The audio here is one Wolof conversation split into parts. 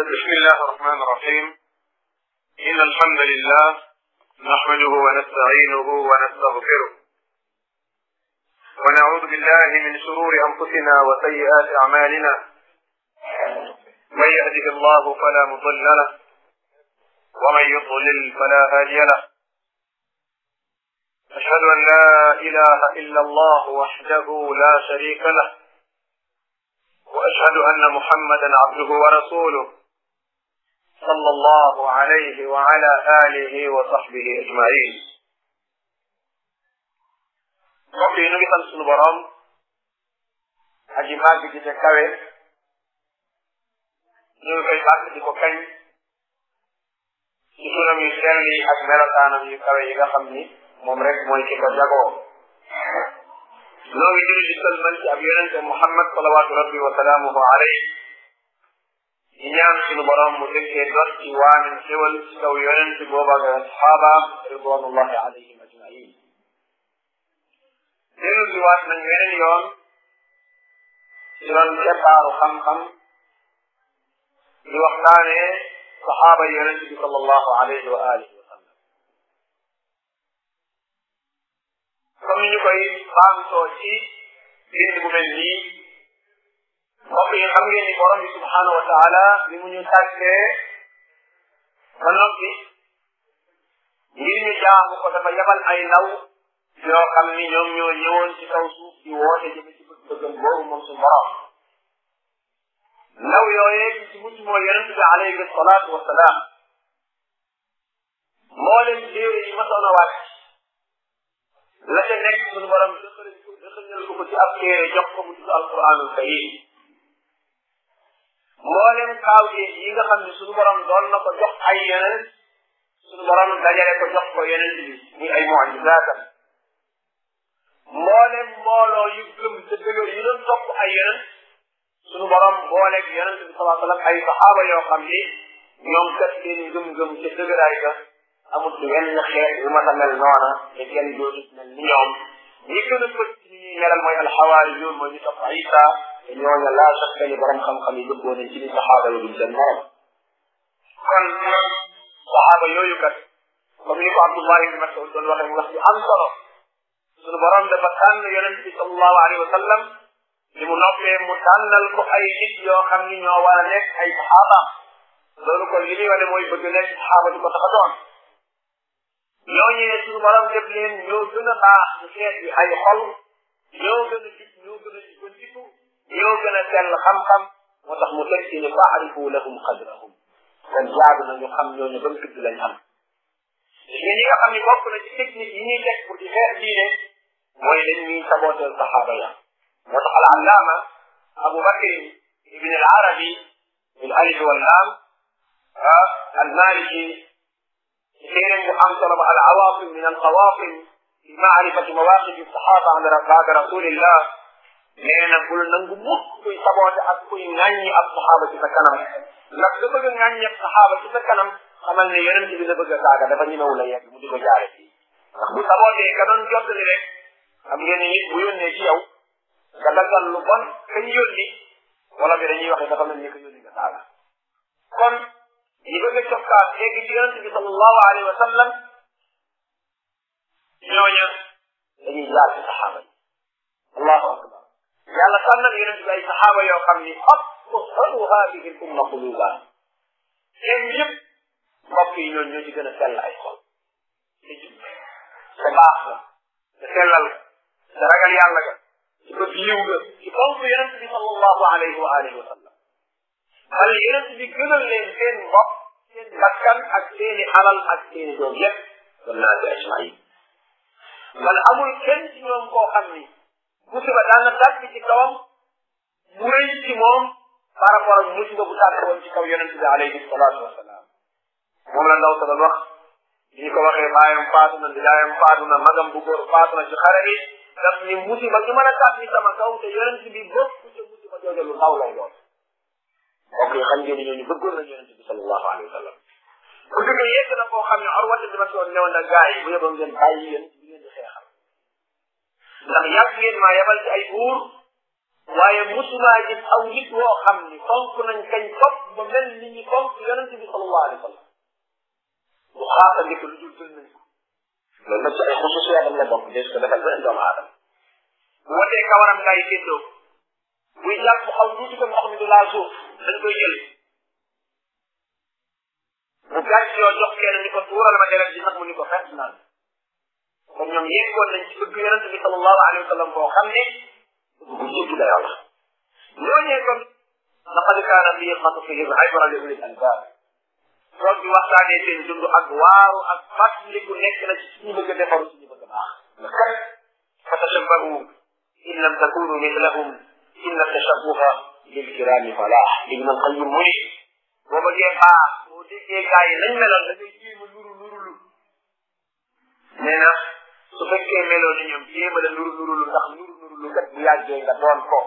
بسم الله الرحمن الرحيم إن الحمد لله نحمده ونستعينه ونستغفره ونعوذ بالله من شرور أنفسنا وسيئات أعمالنا من يهده الله فلا مضل له ومن يضلل فلا هادي له أشهد أن لا إله إلا الله وحده لا شريك له وأشهد أن محمدا عبده ورسوله صلى الله عليه وعلى آله وصحبه أجمعين mbokk yi nu ngi sant sunu borom aji màgg ji te kawe ñu ngi koy bàkk di ko kañ ci sunam yu sell yi ak melokaanam yu kawe yi nga xam ni moom rek mooy ki ko jagoo noo ngi julli di sëlmal ci ab yonente Muhammad salawaatu rabbi wa salaamuhu alayhi di ñaan sunu borom mu dëkkee dot ci waanin xéwal ci kaw yonente booba ak asxaabaam ridwanullahi alayhim ajmain dellu si waat nañ weneen yoon ci doon keppaaru xam-xam di waxtaanee saxaaba yonente bi sallallahu alayhi wa alihi wa sallam comme ni ñu koy baamtoo ci bind bu mel nii mbokk yi xam ngeen ni borom bi subhanahu wa taala bi mu ñu tàggee ba noppi ngir ñu jaamu ko dafa yabal ay ndaw yoo xam ni ñoom ñoo ñëwoon ci kaw suuf di woote jëme ci bëgg-bëggam boobu moom suñu borom ndaw yooyee ci ci mucc mooy yonente bi alayhi salaatu wasalaam moo leen téere yi masoon a wàcc la ca nekk suñu borom dëxal ko dëxalal ko ko ci ab téere jox ko mu tudd alquranul karim mboolem kaawteef yi nga xam ne suñu borom doon na ko jox ay yeneen suñu borom dajale ko jox ko yeneen bi muy ay mucjisaatam mboolem mbooloo yu gëm te dëgër yi doon topp ay yeneen suñu borom booleeg yonente bi salaa sallam ay saxaaba yoo xam ni ñoom kat seen ngëm-ngëm ca dëgëraay ga amul wenn xeet yu ma mel noona te kenn dootu mel ni ñoom ñi gën a fës ci ñuy melal mooy alxawaari yoon mooy ñu topp Isa te ñooña laa sakka ni borom xam-xam yi dëggoo nañ ci ni saxaaba yi duñ seen morom kon saxaaba yooyu kat comme ni ko Abdullah ibn Mas'ud doon waxee mu wax ci am solo suñu borom dafa tànn yonente bi sallallahu alayhi wa sallam li mu noppee mu tànnal ko ay nit yoo xam ni ñoo war a nekk ay saxaaba loolu kon li muy wane mooy bëgg nekk saxaaba di ko tax a doon ñooñu ne suñu borom def leen ñoo gën a baax ci xeet bi ay xol ñoo gën a jub ñoo gën a jubandiku ñoo gën a sell xam-xam moo tax mu teg ci ne faarifu lahum qadrahum kon jaadu na ñu xam ñooñu ban tudd lañ am ñi ñi nga xam ni bokk na ci technique yi ñuy teg pour di xeex diine mooy dañ ñuy sabooteel saxaaba ya moo tax al allaama abu bakr ibn al arabi bil alif wal laam al maliki téeréem bu am solo ba al awaasim min al qawaasim fi maarifati mawaaqifi saxaaba ala baada rasulillah nee na bul nangu mukk kuy saboote ak kuy ŋàññi ab saxaaba ci sa kanam ndax da bëgg a ŋàññi ab saxaaba ci sa kanam xamal ne yonent bi la bëgg a saaga dafa ñemewu la yegg mu di ko jaare fii ndax bu sabootee ka doon jottali rek xam ngeen ne nit bu yónnee ci yow nga daggal lu bon kañ yónni wala bi dañuy waxe dafa mel ni ko yónni nga saaga kon ñi bëgg a cokkaas léegi ci yonente bi sallallahu alayhi wa sallam ñooña dañuy jaar ci saxaaba yi allahu akbar yàlla tànnal yonente bi ay saxaaba yoo xam ni afsalu hadihi l umma quluba seen yëpp mbokk yi ñooñu ñoo ci gën a sell ay xol te jub te baax la te sellal te ragal yàlla ga ci bët yiw ga ci fonk yonent bi sallallahu alayhi wa alihi wa sallam wala yonent bi gënal leen seen bopp seen bakkan ak seeni alal ak seeni doom yépp wal naa bi ajmain wala amul kenn ci ñoom koo xam ni musiba daan na tàkk ci kawam mu rëy ci moom par rapport ak musiba bu tàkk woon ci kaw yonent bi alayhi salaatu wasalaam moom la ndaw sa doon wax ñu ko waxee baayam faatu na ndijaayam faatu na magam bu góor faatu na ci xare bi daf ni musiba gi mën a tàbbi sama kaw te yonent bi bokk ci musiba jooju lu ndaw lay doon ok xam ngeen ni ñooñu bëggoon nañ yonent bi sallallahu alayhi wa sallam bu dëgg yegg na koo xam ne Urwata bi ma soon newoon na gars yi bu yeboon ngeen bàyyi yéen bi ngeen di xeexal ndax yàgg ngeen maa yebal ci ay buur waaye musumaa gis aw nit woo xam ni fonk nañ kañ topp ba mel ni ñi fonk yonente bi sallallahu alayhi wa sallam bu xaata ndiko lu dul jël nañ ko loolu nag ci ay xususiyatam la bokk des ko defal beneen doomu aadama bu watee kawaram ngay féddoo buy jàpp mu xaw tuuti ko ndox mi du laal suuf dañ koy jël bu gàcc yoo jox kenn ni ko tuural ma deret ji nag mu ni ko fekk naan kon ñoom yeggoon nañ ci bëgg yonente bi sallallahu alayhi wa sallam boo xam ne bu jéggi dayoo la ñooñee kon laqad kaana fi qasasihim ibra li ulil albab toog di waxtaanee seen dund ak waaru ak fàttaliku nekk na ci suñu bëgg a defaru suñu bëgg a baax ndax kat fa tashabbahu in lam takunu mislahum inna tashabbuha lil kirami falah ibn al qayyim mu ni boo bëggee baax boo déggee gaa yi nañ meloon da ngay jéem a nuru nurulu nee na su fekkee meloo ni ñoom jéem a la nuru nurulu ndax nuru nurulu kat bu yàggee nga doon ko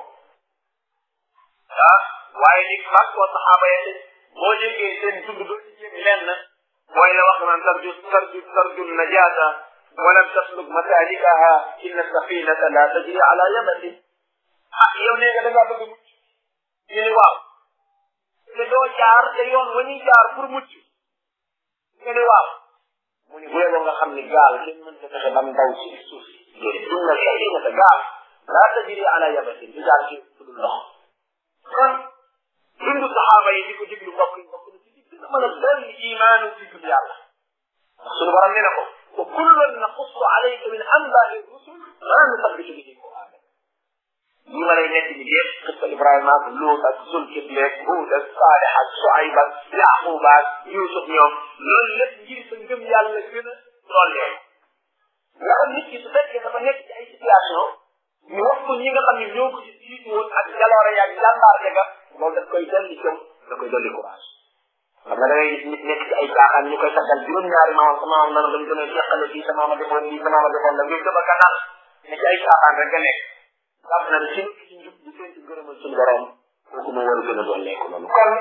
ah waaye ni fàq koo saxaaba ya boo déggee seen dund doo ci jéem lenn mooy la wax naan tarju tarju tarju najaata walam tasluk masalikaha inna safinata la tajri ala yabati ah yow nee nga da ngaa bëgg mucc ñu ni waaw te doo jaar te yoon wa ñuy jaar pour mucc nga ni waaw mu ni bu yeboo nga xam ni gaal kenn mënta fexe bam daw ci suuf si déedéet inna safinata gaal la tajri ala yabati du jaar ci fu dul ndox kon dundu saxaaba yi di ko déglu mbokk yi mbokk na ci di gën a mën a dolli imaanu ci gëm yàlla ndax suñu borom nee na ko wa kullan naqussu alayka min anbaai rusul ma nusabbitu bihi fuadak ñi ma lay nekk ni yëpp xista Ibrahima ak Luut ak Zulkifli ak Huud ak Saalix ak Suayb ak Yaqub ak Yuusuf ñoom loolu lépp ngir sa ngëm yàlla gën a dollee nga xam nit ki su fekkee dafa nekk ci ay situation ñu wax ko ñi nga xam ne ñoo ko ci jiitu woon ak jaloore yaag jàmbaar ga loolu daf koy dolli jom da koy dolli courage xam nga da ngay gis nit nekk ci ay caaxaan ñu koy taggal juróom-ñaari maamam sa maamam nan dañ gën a jeqale fii sa maama defoon lii sa maama defoon la ngay dëba kanal ne ci ay caaxaan rek nga nekk jàpp na ne si nit ci njub di seen ci gërëmal suñu borom kooku moo war a gën a dolleeku loolu kon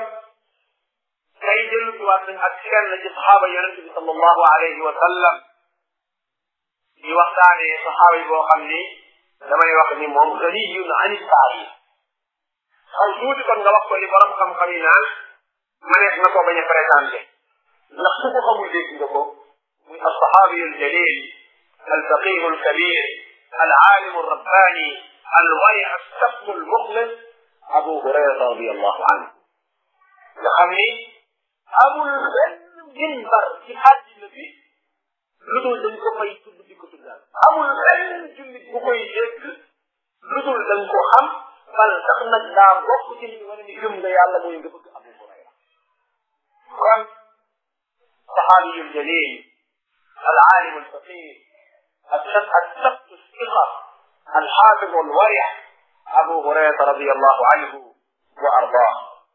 tey dellu si waat nañ ak kenn ci saxaaba yonent bi sallallahu alayhi wa sallam di waxtaanee saxaaba yi boo xam ni damay wax ni moom ganiyun ani taarif xaw tuuti kon nga wax ko li borom xam-xam yi naan manees na ko bañ a présenté ndax su ko xamul dégg nga ko muy alsaxaabiyu aljalil alfaqihu alkabir العالم الرباني الورع السبت المخلص أبو هريرة رضي الله عنه لخمني أبو المنبر في حد النبي لدول دنكو فاي تد ديكو تدال أبو الجلد بكوي يك لدول دنكو خم bal sax nag daa bokk ci li wane ni gëm nga yàlla mooy nga bëgg Abu Hurayra kon saxaabiyu jalil العالم الفقيه السبت الثقة الحافظ الورع أبو هريرة رضي الله عنه وأرضاه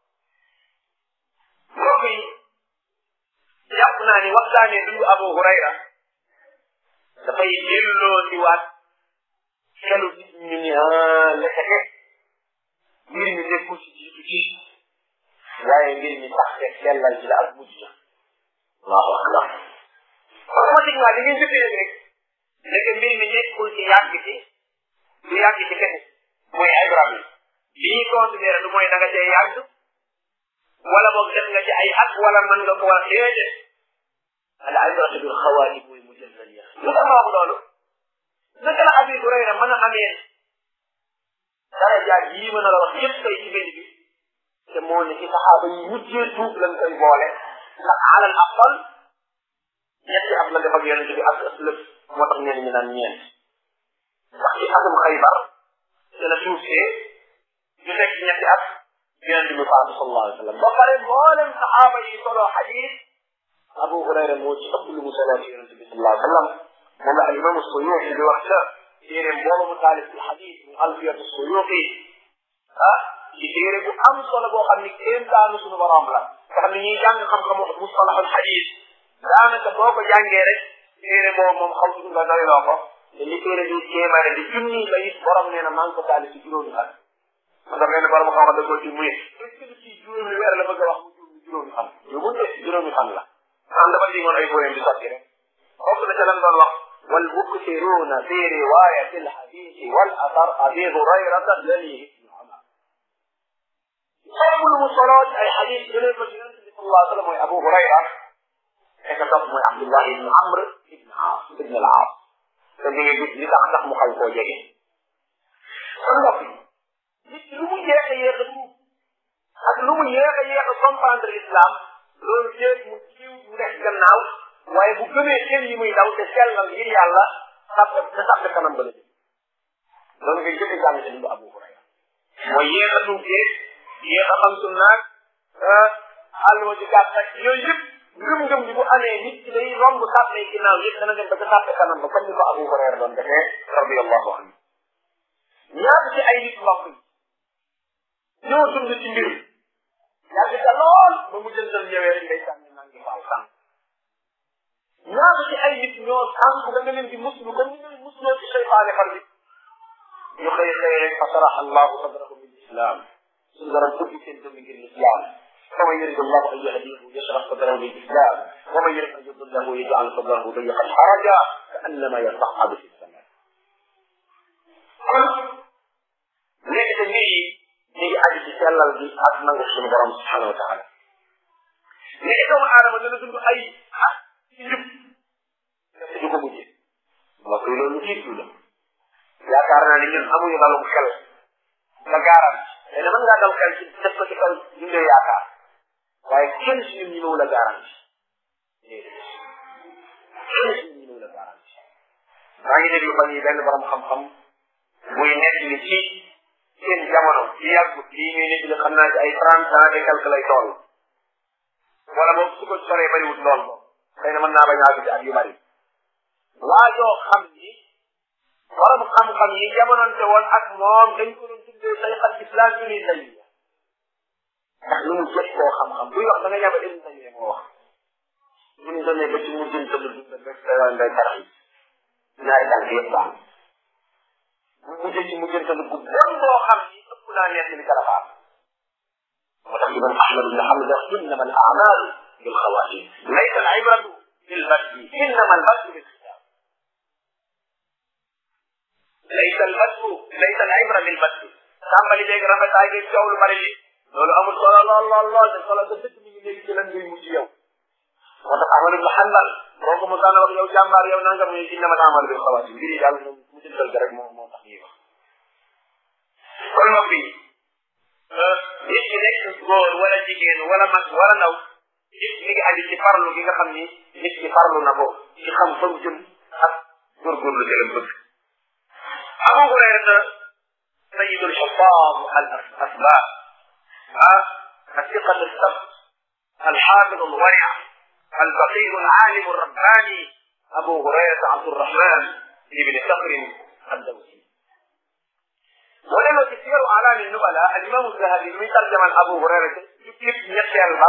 وفي يقنا ni waxtaane dundu Abu Hurayra dafay delloo ci waat xelu nit ñu ni ah lekete mbir mi nekkul ci jiitu ci waaye mbir mi sax te sellal ci la ak mujj ja allahu akbar automatiquement li ngeen jëfee rek nekk mbir mi nekkul ci yàgg ci du yàgg ci kese mooy ay barab yi li ñuy considéré du mooy da nga cee yàgg wala boog def nga ci ay at wala mën nga ko war a déedéet al ibratu bil xawaati mooy mujallal ya lu tax ma wax loolu naka la Abi Hurayra mën a amee dara jaar yii mën a la wax yëpp tey ci benn bi te moo ne ci saxaaba yi mujjee tuub lañ koy boole ndax alal aqal ñetti at la def ak yonente bi ak ëslëb moo tax ñenn ñi naan ñeent ndax ci atum xaybar te la tuub see ñu nekk ci ñetti at yonente bi faatu sallallahu alayhi wa sallam ba pare mboolem saxaaba yi solo xadis Abu Hurayra moo ci ëpp lu mu solo ci yonente bi sallallahu alayhi wa sallam moom la al imam Suyuuti di wax ca téeréem boobu mu taalif ci xadis mu alfiyatu Suyuuti ah ci téere bu am solo boo xam ni kéemtaanu suñu borom la nga xam ne ñuy jàng xam-xamu mustalahul xadis daanaka boo ko jàngee rek téere boobu moom xaw nga doyloo ko te li téere bi kéemaane di junni ba it borom nee na maa ngi ko taalif ci juróomi fan man da benn borom xam-xam da ko ci muy est-ce que ci juróomi weer la bëgg a wax mu juróomi fan yóbbu de juróomi fan la am dafa dingoon ay poème di sotti rek bokk na ca lan doon wax والمكثرون في رواية الحديث والأثر أبي هريرة الذي ëpp lu mu soloo ci ay xadis jëlee ko ci yonente bi sallallahu alayhi wa sallam mooy Abu Hurayra fekk topp mooy Abdullah ibn Amr ibn Aas ibn al Aas te di nga gis li tax tax mu xaw koo jege kon mbokk yi nit ki lu mu yéex a yéex a tuub ak lu mu yéex a yéex a comprendre l'islam loolu yéeg mu jiw mu def gannaaw waaye bu gëmee xel yi muy daw te sellal ngir yàlla sàpp te sàpp kanam ba la jëm loolu ngay jëkk jàng ci dundu Abu Hurayra mooy yéex a tuub yéeg yéex a xam sunnaag àlluwa ci gàtt ak yooyu yëpp ngëm-ngëm bi bu amee nit ki day romb sàppe ginnaaw yëpp dana dem ba ca sàppe kanam ba comme ni ko Abu Hurayra doon defee radiyallahu anhu ñaata ci ay nit mbokk yi ñoo dund ci mbir yàgg ca lool ba mu jëndal ñëwee rek ngay sànni naa ngi faaw sànq ñaata ci ay nit ñoo sànq da nga leen di muslu comme ni ngay musloo ci seytaane far bi ñu xëy xëy rek fa saraxa allahu sadrahu bil islam suñu dara ubbi seen dënn ngir l'islam فمن يريد الله ان يهديه يشرح صدره للاسلام ومن يريد ان يضله يجعل صدره ضيقا حرجا كانما يصعد في السماء. léegi te mbir yi ñu ngi aju ci sellal bi ak nangu suñu borom subhanahu wa taala léegi doomu aadama dana dund ay ah ci njub te du ko mujjee mbokk yi loolu tiitu la yaakaar naa ne ñun amuñu dalum xel nga gaaral te ne mën ngaa dal xel ci def ko ci kaw dundee yaakaar waaye kenn si ñun ñëw la garanti kenn si ñun ñëw la garanti maa ngi déglu fan yi benn borom xam-xam muy nekk ni ci seen jamono ci yàggut lii ñuy nekk li xam naa ci ay trente ans et quelque lay toll wala moom su ko soree bariwut lool moom xëy na mën naa bañ a àgg ci at yu bari waa joo xam ni borom xam-xam yi jamononte woon ak moom dañ ko doon tuddee say xal islam yu ni tey ndax lu mu jot koo xam-xam buy wax da nga ñaba ibn taymiya moo wax bu ñu demee ba ci mujjën tëdd dundal rek day day tarax yi ñaari tànk yëpp baax bu mujjee ci mujjën tëdd bu bon boo xam ni ëpp naa nekk li kalafaam moo tax imam ahmad ibn hamd wax innama al a'malu bil xawaatim laysa al ibratu bil badi innama al badu bil xisaab laysa al badu laysa al ibra bil badi tàmbali léegi rafetaay gi coow lu bari li loolu amul solo lool lool lool te solo nga dëkk mi ngi léegi ci lan ngay mujj yow moo tax Ahmad ibn Hanbal boo ko mosaan a wax yow jàmbaar yow nangam ñu innama al a'malu bil xawaatim mbir yi daal moom mu jëndal rek moo moo tax ñuy wax kon mbokk yi nit ki nekk góor wala jigéen wala mag wala ndaw nit mi ngi aju ci farlu gi nga xam ni nit ki farlu na ko ci xam fa mu jëm ak góorgóorlu jëlam bëgg Abu Hurayra sayidul xufaam al asbab ah الثقة الثبت الحافظ الورع الفقير العالم الرباني أبو هريرة عبد الرحمن بن صخر الدوسي ولما تسير أعلام النبلاء الإمام الذهبي من ترجمة أبو هريرة يكتب نفسي الباب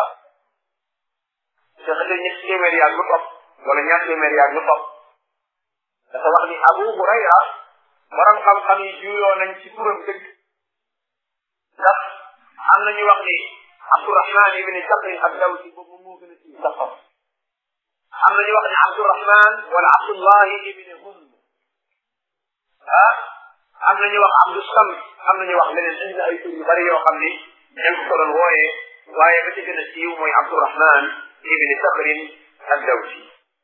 شيخ نفسي مريا لطف ولا نفسي مريا لطف dafa wax ni Abu Hurayra borom xam-xam yi juyoo nañ ci turam dëgg ndax am na ñu wax ni Abdurahman ibn Sakri ad-Dawsi boobu moo gën a ci sax am na ñu wax ni Abdurahman wala Abdullahi ibn Hund ah am na ñu wax Abdou Sam am na ñu wax leneen indi na ay tur yu bari yoo xam ni dañ ko doon wooyee waaye ba ci gën a siiw mooy Abdurahman ibn Sakrin ad-Dawsi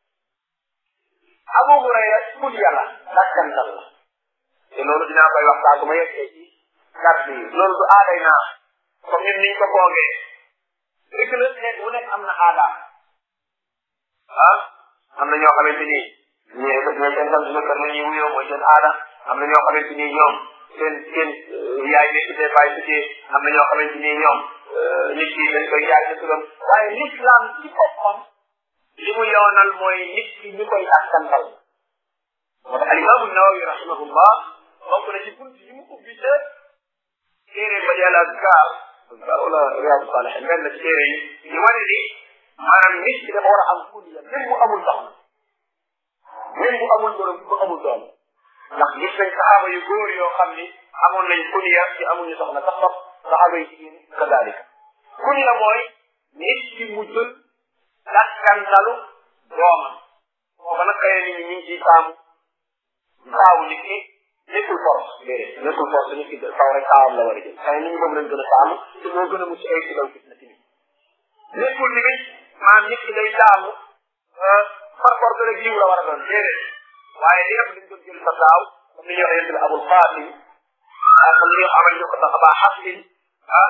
Abu Hurayra kul yàlla dakkantal la te loolu dinaa koy wax saa su ma yeggee ci kàddu yi loolu du aaday naa comme ñun niñ ko foogee dëgg la xeet wu nekk am na aadaam ah am na ñoo xamante ni ñee ñee seen sant kër la ñuy wuyoo mooy seen aada am na ñoo xamante ni ñoom seen seen yaay ne tuddee baay tuddee am na ñoo xamante ni ñoom nit ki dañ koy jaay sa turam waaye l'islam ci boppam li mu yoonal mooy nit ki ñu koy askantal moo tax alimaamu nawawi rahimahullah bokk na ci bunt yi mu ubbi ca téere ba di al azkar wala riyaadu saalihin benn ci téere yi ñu wane ni maanaam nit ki dafa war a am kuliya même bu amul soxna même bu amul borom bu amul doom ndax gis nañ saxaaba yu góor yoo xam ni amoon nañ kuliya ci amuñu soxna sax sax saxaaba yi jigéen kadalika kuliya mooy nit ki mu jël dakkantalu doomam kooku nag xëy na nit ñi ñu ngi ciy taamu taawu nit ki nekkul force déedéet nekkul force nit ki taw rek taawam la war a jël xëy na ñu moom lañ gën a taamu te moo gën a mucc ay ci law fitna tamit nekkul ni bi maanaam nit ki day taamu par force rek jiw la war a doon déedéet waaye li ëpp dañ doon jël sa taaw comme ni ñuy wax yéen abul qasim ah comme ni amal ñu ko sax abaa xasin ah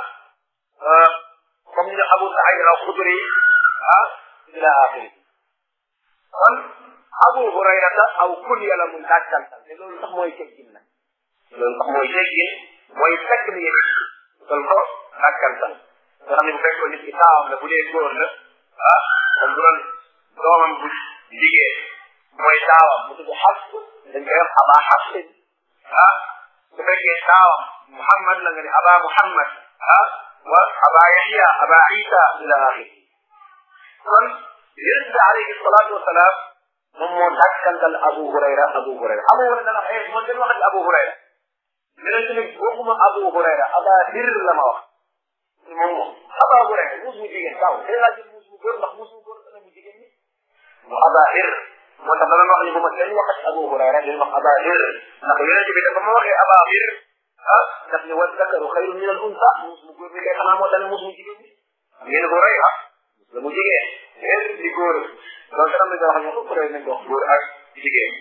comme ni abu saïd al xudri ah ila axiri kon abu hurayrata aw kunya la mun dàkkantal te loolu sax mooy teggin nag loolu sax mooy teggin mooy fekk ni yéen loolu ko dàkkantal nga xam ne bu fekkoon nit ki taawam la bu dee góor la ah kon bu doon doomam bu jigéen mooy taawam mu tudd xas dañ koy wax aba xasin ah su fekkee taawam muhammad la nga ne aba muhammad ah wa aba yaxya aba isa ila axiri kon yonent bi alayhi salaatu wasalaam moom moo dàkkantal abu hurayra abu hurayra abu hurayra dana xëy man dañ waxati abu hurayra yonent ni waxuma abu hurayra aba hir la ma wax moom moom aba hurayra muus mu jigéen taw day laa jël muus mu góor ndax muus mu góor dana mu jigéen ñi mu aba hir moo tax dana wax ni bu ma kenn waxati abu hurayra dañ wax aba hir ndax yonent bi dafa ma waxee aba hir ah daf ni wa zakaru xayrun min al unsa muus mu góor mi kay xanaa moo dana muus mu jigéen ñi ngeen hurayra la mu jigéen hir di góor donc am na ñoo xam ne foofu rek nañ wax góor ak jigéen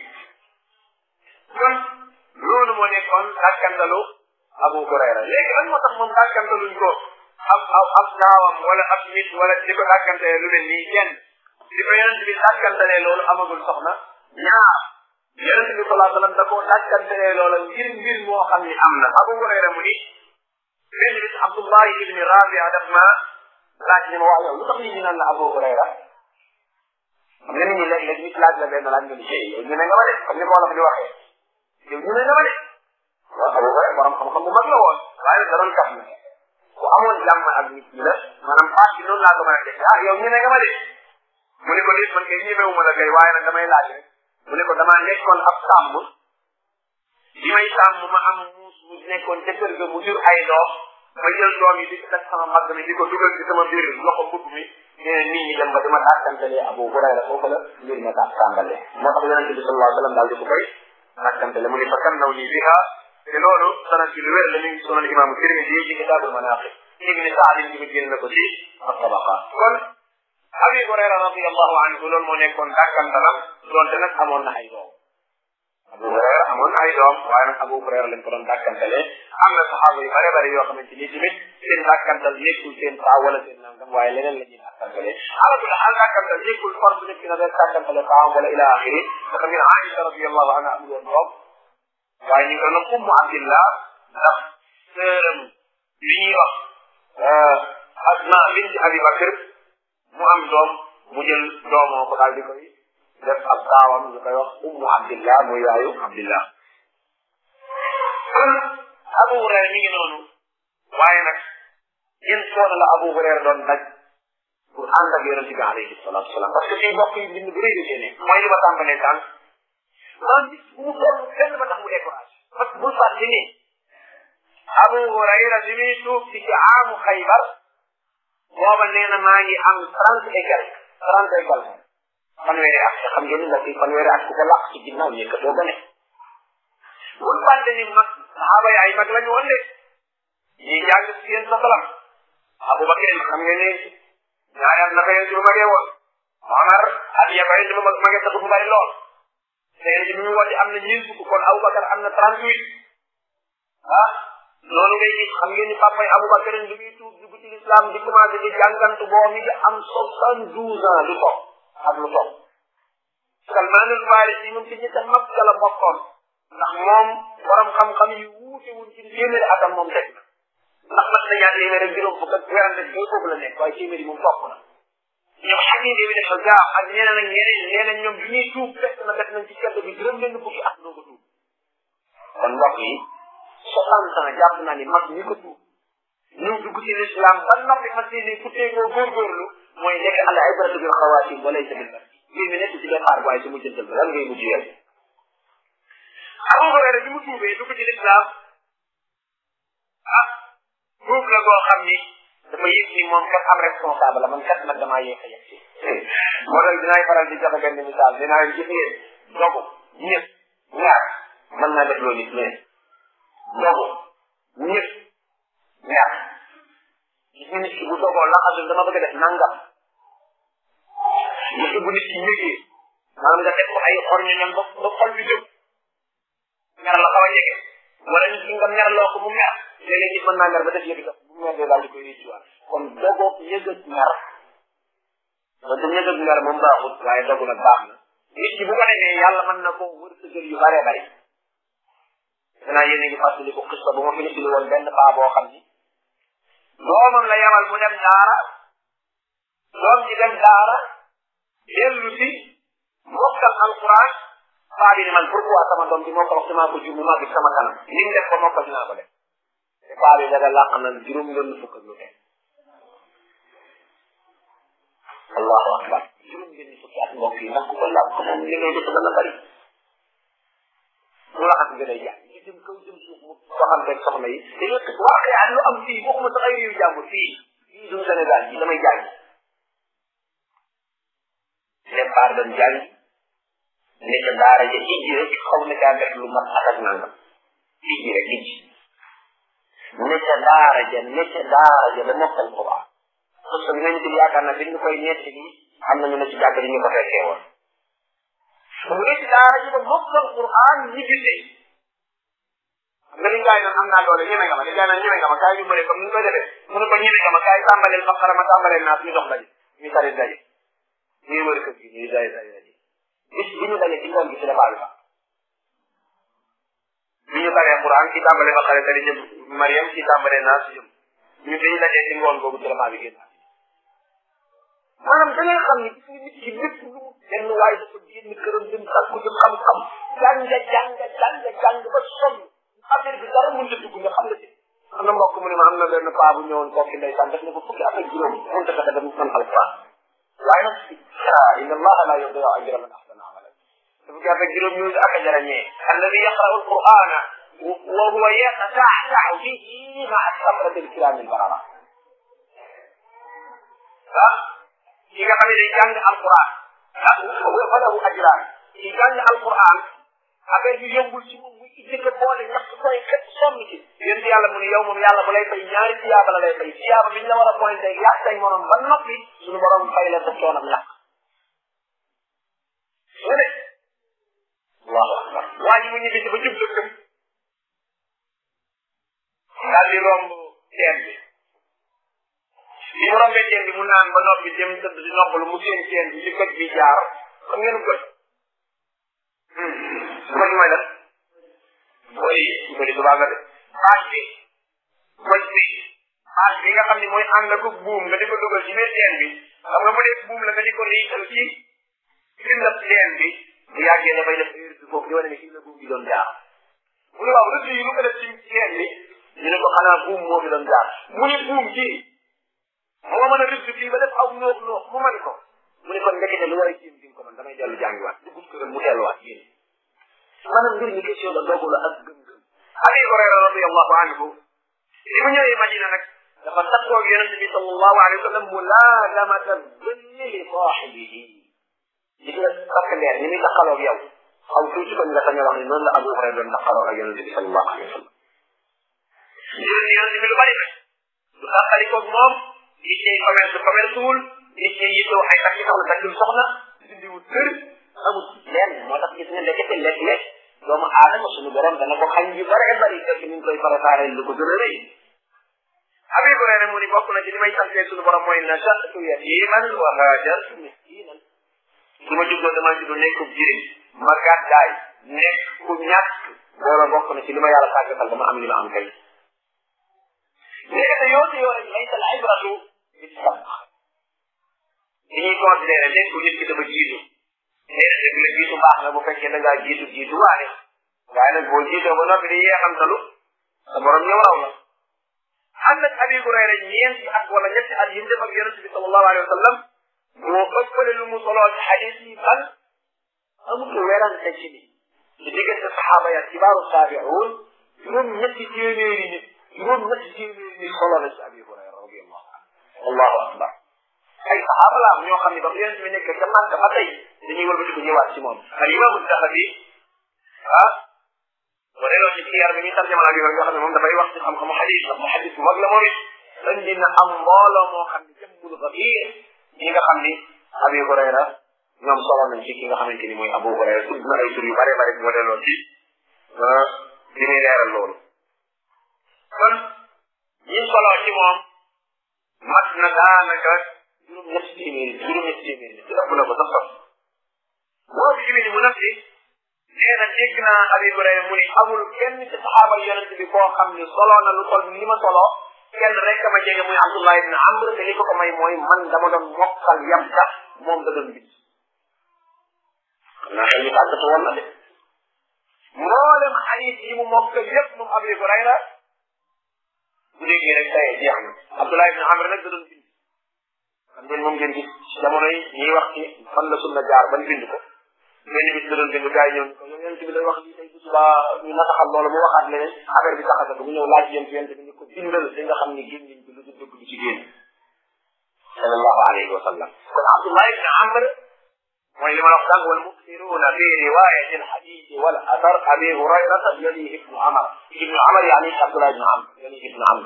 kon loolu moo nekkoon dàkkantalu Abu Hurayra léegi lan moo tax moom dàkkantaluñ ko ab ab ab gaawam wala ab nit wala di ko dàkkantalee lu mel nii kenn di ko yonent bi dàkkantalee loolu amagul soxna ñaar yonent bi salaa sallam da koo dàkkantalee loola ngir mbir moo xam ni am na Abu Hurayra mu ni benn bis Abdullah ibni Rabia daf ma laaj ni ma wax yow lu tax nit ñi naan la Abu Hurayra xam nga nit ñi léeg-léeg nit laaj la benn laaj nga ni yow ñu ne nga ma de comme ni ko wolof di waxee yow ñu ne nga ma de waaw Abu Hurayra borom xam-xam bu mag la woon waaye da doon kaf na ku amoon jàmm ak nit ñi la maanaam paas bi noonu laa ko mën a def ah yow ñu ne nga ma de mu ne ko nit man kay ñemewu ma la kay waaye nag damay laaj rek mu ne ko damaa nekkoon ab sàmm bi may sàmm ma am muus mu nekkoon ca kër ga mu jur ay doom ma jël doom yi di ko teg sama mag mi di ko dugal ci sama biir loxo mbubb mi nee na nit ñi dem ba dama tàkkantalee Abu Hurayra foofu la mbir ma tax tàmbalee moo tax yonente bi sallallahu alayhi wa sallam daal di ko koy tàkkantale mu ne fa kan naw nii biha te loolu sanad ci lu wér la mi ngi sunan imaamu Tirmidi ci kitaabul manaqib ibni Saadin ci génn na ko ci at-tabaqaat kon Abi Hurayra radiyallahu anhu loolu moo nekkoon tàkkantalam doonte nag amoon na ay doom Abu Hurayra amoon na ay doom waaye nag Abu Hurayra lañ ko doon dàkkantale am na saxaaba yu bare bare yoo xamante ni tamit seen dàkkantal nekkul seen taa wala seen nangam waaye leneen la ñuy dàkkantale ala kulli xaal dàkkantal nekkul force nit ki na rek dàkkantale taam wala ila axiri dafa ngeen Aïcha radiyallahu anha amul woon doom waaye ñu ngi doon ummu abdillah ndax sërëm li ñuy wax asma binti abi bakr mu am doom mu jël doomoo ko daal di koy def ab taawam ñu koy wax ummu abdillah muy yaayu abdillah kon abu hurayra mi ngi noonu waaye nag yéen coono la abu hurayra doon daj pour ànd ak yonente bi alayhi salatu wasalaam parce que fii mbokk yi bind bu rëy da cee nekk mooy li ma tàmbalee tànk man gis bu mu toll fenn ba tax mu découragé parce que bul fàtte ni abu hurayra bi muy tuub ci ci aamu xaybar booba nee na maa ngi am trente et quelque trente et quelque fanweeri at te xam ngeen ni mbokk yi fanweeri at ku ko làq ci ginnaaw yëkkatoo ba ne bul fàtte ni mag saxaaba yi ay mag lañu woon de ñi jàng ci yéen sa salam abu bakar xam ngeen ne ñaari at naka yéen ci bu magee woon omar at ya ko yéen ci bu magee taxu bu bari lool te yéen ci bi mu woote am na ñeent fukk kon abu bakar am na trente huit ah loolu ngay gis xam ngeen ni papay abu bakar bi muy tuub dugg ci l'islam di commencé di jàngantu boo mi ngi am soixante douze ans lu toog ak lu toog salmaanul farisi moom ci ñi mag la bokkoon ndax moom borom xam-xam yu wuute wuñ ci téeméeri atam moom teg na ndax mat na ñaar téeméer ak juróom fukk ak werante bi foofu la nekk waaye téeméeri moom topp na ñoom xaqiid bi dafa gaaw ak ñeneen ak ñeneen ñeneen ñoom bi ñuy tuub fekk na def nañ ci kedd bi juróom benn fukki at doo ko tuub kon mbokk yi soixante ans jàpp naa ni mag ñi ko tuub ñu dugg ci l'islam ba noppi fas yéene futtee koo góorgóorlu mooy nekk al ibratu bil xawaatim wala sa bil mbir mi nekk ci départ waaye su mujjantal ba lan ngay mujj yow Abu Hurayra bi mu tuubee dugg ci l'islam ah tuub la goo xam ni dafa yëg ni moom kat am responsable la man kat nag damaa yéex a yegg si moo tax dinaay faral di joxe benn misaal dinaa leen gis ngeen dogu ñëpp ñaar mën naa def loolu nit mais dogu ñëpp mer gis nga nit ki bu dogoo laxasul dama bëgg a def nangam gis bu nit ki ñëgee maanaam nga def ko ay xorño ñam ba ba xol bi jóg mer la xaw a jege wala nit ki nga mer loo ko mu mer léeg-léeg nit mën naa mer ba def yëgi daf bu mer dee daal di koy réccuwaat kon dogoog yëg ak mer ba du yëg ak mer moom baaxut waaye dogu nag baax na nit ki bu ko defee yàlla mën na ko wërsëgal yu bare bari danaa yéen a ngi fàttali ko xista bu ma fi nettali woon benn paa boo xam ni doomam la yamal mu dem daara doom ji dem daara dellu si mokkal alquran paa bi ni man pourquoi sama doom bi moo ko wax damaa ko jur mu màgg sama kanam li mu def ko mokkal dinaa ko def te paa bi daga làq na juróom benn fukk ak lu teg allahu akbar juróom benn fukki at mbokk yi ndax ku ko làq moom li ngay def dana bari mu laxas gën a jàng ñu jëm kaw jëm suuf mu waxanteeg soxna yi te yëpp waxee ak lu am fii bokkuma sax ay réew jàmbur fii fii suñu Sénégal yi damay jàng départ dem jàng nekk daara ja ijji rek xaw na caa def lu mat at ak nangam ijji rek ijji nekk daara ja nekk daara ja ba mokkal Quran parce que li ngeen di yaakaar na dañu koy nett ni am nañu ne ci jàkk ji ñu ko fekkee woon mu nekk daara ji ba mokkal Quran ñi gisee xam nga li gaay naan am naa doole ñeme nga ma li gaay naan ñeme nga ma kaay ñu bëre comme ni ñu koy defee mu ne ko ñeme nga ma kaay tàmbaleel Baqara ma tàmbaleel naas ñu dox daje ñu tari daje ñuy wër kër gi ñuy daje daje daje bis bi ñu daje ci ngoon gi ci la baal ba bi ñu taree Quran ci tàmbalee Baqara tari jëm Mariam ci tàmbalee naas jëm ñu dañu dajee ci ngoon boobu ci la maa bi génn maanaam da ngay xam ni gis nga nit ki lépp lu mu benn waay dafa génn këram dem sàkku jëm xam-xam jàng jàng jàng jàng ba sonn affaire bi dara mënut a dugg nga xam nga ci am na mbokk mu ne ma am na benn paa bu ñëwoon kooki ndeysaan def na ko fukki at ak juróom mënut a fexe dem man alquran waaye nag ah inna allaha la yudiu ajra man ahsana amalan fukki at ak juróom ñu ak a jarañee alladi yaqra'u alqur'ana wa huwa yatasaxsaxu fihi maa sabrati alkiram albarara ah ki nga xam ne day jàng alquran ah fa lahu ajraan ki jàng alquran affaire bi yombul ci moom muy jëkk boole ñax koy xet sonn ci yéen yàlla mu ne yow moom yàlla bu lay fay ñaari tiyaaba la lay fay tiyaaba biñ la war a pointé yàq say morom ba noppi suñu borom fay la sa coonam ñax mu ne allahu akbar waa ji mu ñibbi si ba jub dëkkam daal di romb teen bi bi mu rombee teen bi mu naan ba noppi dem tëdd di noppalu mu seen teen bi ci goj bi jaar xam ngeen goj goj mooy lan mooy bëri subaa nga de paas bi goj bi paas bi nga xam ne mooy ànd ak buum nga di ko dugal ci biir teen bi xam nga bu dee buum la nga di ko riital ci findab teen bi bu yàggee dafay def heure bi foofu di wane ne fii la buum bi doon jaar mu ne waaw rëdd yi lu ko def ci teen bi ñu ne ko xanaa buum moo fi doon jaar mu ne buum ci moo mën a rëdd fii ba def aw noox noox mu mën ko mu ne kon ndekete lu war a jéem di ko man damay dellu jàngiwaat dugub këram mu delluwaat yéen maanaam mbir mi question la dogu la ak gëm-gëm abi hurayra radiallahu anhu li mu ñëwee madina nag dafa takkoo ak yonente bi sallallahu alayhi wa sallam mulaagamata dënni li saaxibihi gis nga takk leer ni muy takkaloog yow xaw tuuti ko ñu la sañ a wax ni noonu la abu hurayra doon takkaloog ak yonente bi sallallahu alayhi wa sallam yonente bi lu bari nag du tàkkalikoog moom nit ñi commerce commerce wul nit ñi yittoo ay takki soxna takkul soxna dindiwul kër amul lenn moo tax gis nga ndekete lekk-lekk doomu aadama suñu borom dana ko xañ yu bare bari fekk ñu ngi koy préparé lu ko gën a rëy Abi Hurayra mu ni bokk na ci li may santee suñu borom mooy nasatu yatiman wa hajartu miskinan su ma juddoo dama juddoo nekkub jirim ma gàddaay nekk ku ñàkk loola bokk na ci li ma yàlla tàggatal ba ma am li ma am tey léegi te yoo si yoo rek laysa al ibratu bi sabq li ñuy considéré nekk nit ki dafa jiitu nee dëgg la jiitu baax na bu fekkee da ngaa jiitu jiitu waane waaye nag boo jiitoo ba noppi di yeexantalu sa borom ñëw raw la am nag Abi Hurayra ñeenti at wala ñetti at yi mu def ak yonente bi sallallahu alayhi wa sallam moo ëppale lu mu soloo ci xadis yi ban amul werante ci ni ci diggante saxaaba ya kibaaru saabiuun juróom ñetti téeméeri nit juróom ñetti téeméeri nit soloo na ci Abi Hurayra radiyallahu anhu allahu akbar ay saxaaba la am ñoo xam ne ba yonente bi nekk ca Màkka ba tey dañuy wëlbati ko ñëwaat ci moom al imaamu Dahabi ah siyar bi muy tarjama abi nga xam ne moom dafay wax ci xam-xamu xadis ndax mu xadis bu mag la moom it indi na am mbooloo moo xam ne jëmbul xabiir ñi nga xam ni abi hurayra ñoom solo nañ ci ki nga xamante ni mooy abu hurayra tudd na ay tur yu bare bare bu ma delloo ci li muy leeral loolu kon ñi solo ci moom mat na daanaka juróom ñetti téeméeri juróom ñetti téeméeri ci ëpp na ko sax sax moo bi ibni mu nafsi nee na dégg naa abi hurayra mu ni amul kenn ci saxaaba yonent bi koo xam ni solo na lu toll li ma solo kenn rek ma jege muy abdullah ibn amr te li ko ko may mooy man dama doon mokkal yam sax moom da doon bind xam naa xel mi tàggatu woon na de mboolem xadis yi mu mokkal yépp moom abi hurayra bu déggee rek tey jeex na abdullah ibn amr nag da doon bind xam ngeen moom ngeen gis jamono yi ñuy wax ci fan la sunna jaar ban bind ko benn bis da doon bind gars yi ñëw ko yow yonent bi day wax lii tey bu subaa ñu nataxal loolu mu waxaat leneen affaire bi taxasa ko mu ñëw laaj yonent yonent bi ni ko bindal di nga xam ni gémmiñ bi lu du dëgg du ci génn sallallahu alayhi wa sallam kon abdullah ibn amr mooy li ma la wax sànq wal muksiruna fi riwayati alhadith wal athar abi hurayrata yali ibnu amar ibnu amar yani abdullah ibn amr yali ibnu amr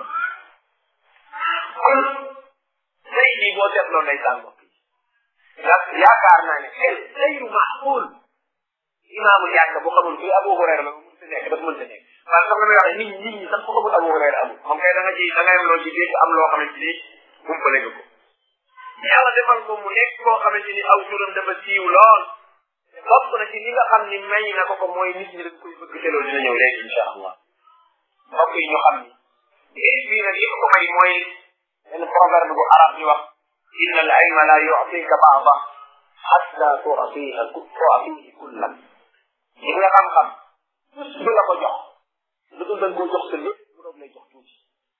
kon tey jii boo seetloo nay sànq ndax yaakaar naa ne xel xeyru maxqul imaamu jàkk bu xamul fii Abu Hurayra la mënta nekk dafa mënta nekk parce que comme li may wax nit nit ñi sax ku xamul Abu Hurayra amul moom kay da nga ci da ngay am loo ci dégg am loo xamante ni umpale nga ko yàlla defal ko mu nekk koo xamante ni aw turam dafa siiw lool bokk na ci li nga xam ni may na ko ko mooy nit ñi dañ koy bëgg te loolu dina ñëw léegi incha allah mbokk yi ñu xam ni géej bii nag li ko ko may mooy benn proverbe bu arab di wax inna al ilma la yu'tika ba'da hatta tu'tiha tu'tihi kullan li nga xam-xam du la ko jox lu dul dañ koo jox sa lépp mu doog lay jox tuuti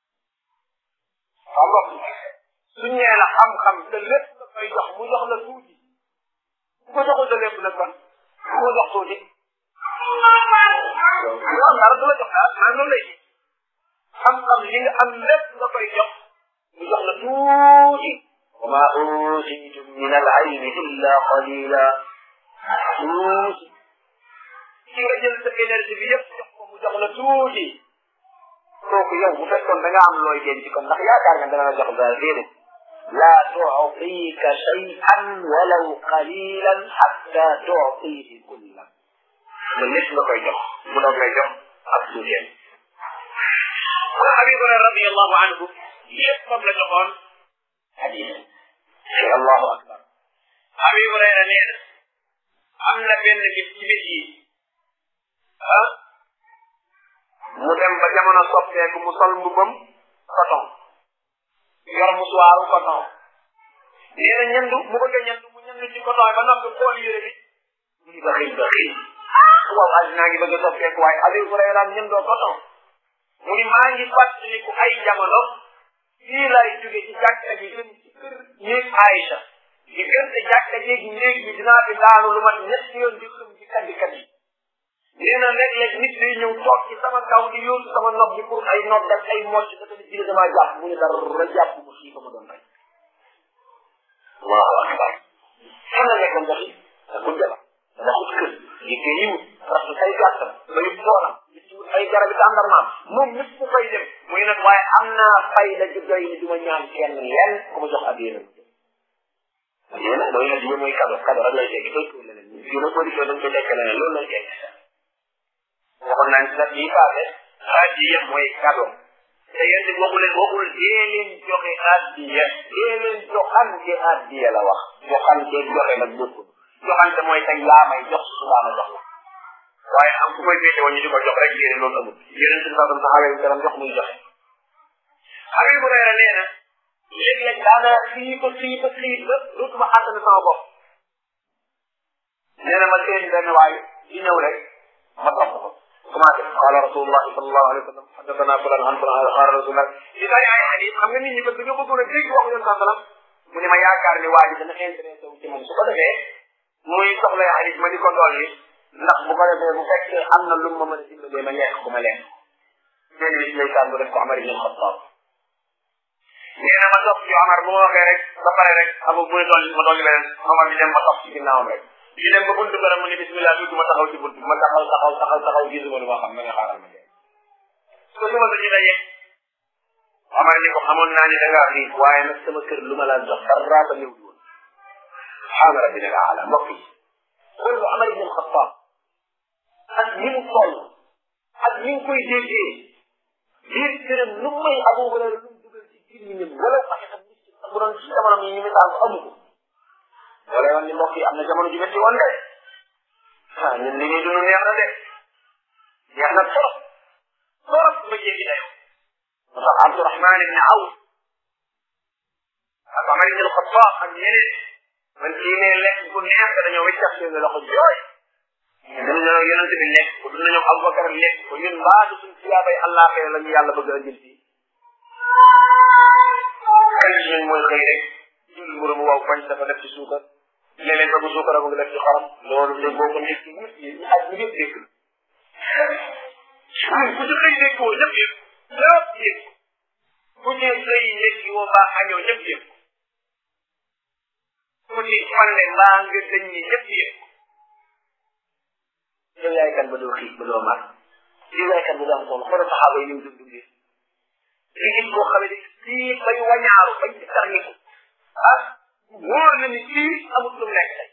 xam nga suñ nee la xam-xam te lépp la koy jox mu jox la tuuti bu ko joxul sa lépp nag kon bu ko jox tuuti loolu dara du la jox daal maa noonu lay xam-xam li nga am lépp nga koy jox mu jox la tuuti wa ma utitum min al ilmi illa qalila tuuti ki nga jël sa énergie bi yëpp jox ko mu jox la tuuti kooku yow bu fekkoon da nga am looy denc kon ndax yaakaar nga dana la jox dara déedéet la tu'tika shay'an walaw qalilan hatta tu'tihi kullan loolu lépp nga koy jox mu doog lay jox ak tuuteem kon Abi Hurayra radiyallahu anhu yëpp moom la joxoon hadis allahu akbar Abi Hurayra nee na am na benn bis ci bis yi ah mu dem ba jamono soppeeku mu sol mbubam coton yor musuwaaru coton nee na ñandu mu bëgg a ñandu mu ñandu ci coton ba noppi xool yére bi mu ngi baxil baxil waaw àddinaa ngi bëgg a soppeeku waaye Abi Hurayra ñandoo coton mu ni maa ngi fàttaliku ay jamono fii laay jóge ci jàkka ji jëm ci kër néeg Aïcha diggante jàkka jéeg néeg bi dinaa fi daanu lu mat ñetti yoon di xëm ci kaddi kaddi nee na léeg-léeg nit day ñëw toog ci sama kaw di yóotu sama nopp bi pour ay nopp ak ay mocc da tamit jële damaa jàpp mu ne dara jàpp mu xii ba ma doon rey allahu akbar fan la nekkoon dafi da ko jaba da xut kër liggéey yiwut rasu ay gàttam bayu toolam wut ay garabi tàndarmaam moom ñëpp mu fay dem muy nag waaye am naa fay la ju doy ni du ma ñaan kenn lenn ku ma jox ab yéene yéene mooy nag mooy kado kado rek lay tekki koy tuur leneen fii nag boo dikkee dañ koy tekk leneen loolu lay tekki waxoon naa ci nag yi paase addiya mooy kado te yéen it waxu leen waxul dee leen joxe addiya dee leen joxante addiya la wax joxante joxe nag bokkul joxante mooy tey yaa may jox subaa ma jox la waaye am ku koy féete woon ñu di ko jox rek yéene loolu amul yeneen si saa saxaaba yi karam jox muy joxe Abi Hurayra nee na léeg-léeg daana xii ba xii ba xii ba dootuma àttana sama bopp nee na ma seen benn waay di ñëw rek ma topp ko commencé qala rasulullahi sallallahu alayhi wa sallam haddathana fulan an fulan qala rasulullah di bari ay xadis xam nga nit ñi ko dañoo bëggoon a dégg waxu yoon saa sallam mu ne ma yaakaar ni waa ji dana intéressé wu ci moom su ko defee muy soxla xadis ma di ko dolli ndax bu ko defee bu fekkee am na lu ma mën a dimbalee ma lekk ko ma lekk benn bis ndeysaan bu def ko Omar ibn Khattab nee na ma topp ci Omar bu ma waxee rek ba pare rek amu bu dolli ma dolli beneen Omar di dem ma topp ci ginnaawam rek di dem ba buntu bara mu ne bismillah tuuti ma taxaw ci buntu ma taxaw taxaw taxaw taxaw gisuma lu ma xam ma nga xaaral ma dee ko suba sa ci daje Omar ni ko xamoon naa ni da ngaa xiif waaye nag sama kër lu ma la jox dara ba ñëw woon subhaana rabbina al aala mbokk yi xool bu Omar ibn Xattaab ak ni mu toll ak ni mu koy déggee biir këram lu may Abu Hurayra lu mu dugal ci biir ñi wala sax xam ni ci bu doon ci jamono yi ñu misaal ko amu ko wala yoon ni mbokk yi am na jamono ju métti woon de ah ñun li ñuy dund neex na de neex na trop trop ba jéggi dayoo moo tax Abdurahman ibn Awf ak Omar ibn Xattaab ak ñeneen man kii ne lekk bu neex dañoo wiccax seen loxo jooy dund nañoo yonent bi lekk ko dund nañoo Abubakar lekk ko ñun mbaadu suñ siyaabay allah xëy la ñu yàlla bëgg a jël fii kan ci ñun mooy xëy rek jul mburu mu waaw bañ dafa def ci suukar léeg-léeg ba bu suukar mu ngi def ci xorom loolu de boo ko nekk ñëpp yi ñu aj ñu ñëpp dégg ñun ku ci xëy nekk woo ñëpp yëpp ñëpp yëpp ku ci xëy nekk woo mbaa añoo ñëpp yëpp ku ci falle mbaa nga dañ ñi ñëpp yëpp yow yaay kan ba doo xiif ba doo mar yow yaay kan ba doo am soxla xoolal saxaaba yi ni mu dund dundee li gis koo xam ne kii bay wañaaru bañ ci tax ni ko ah wóor na ni kii amul lu mu lekk tey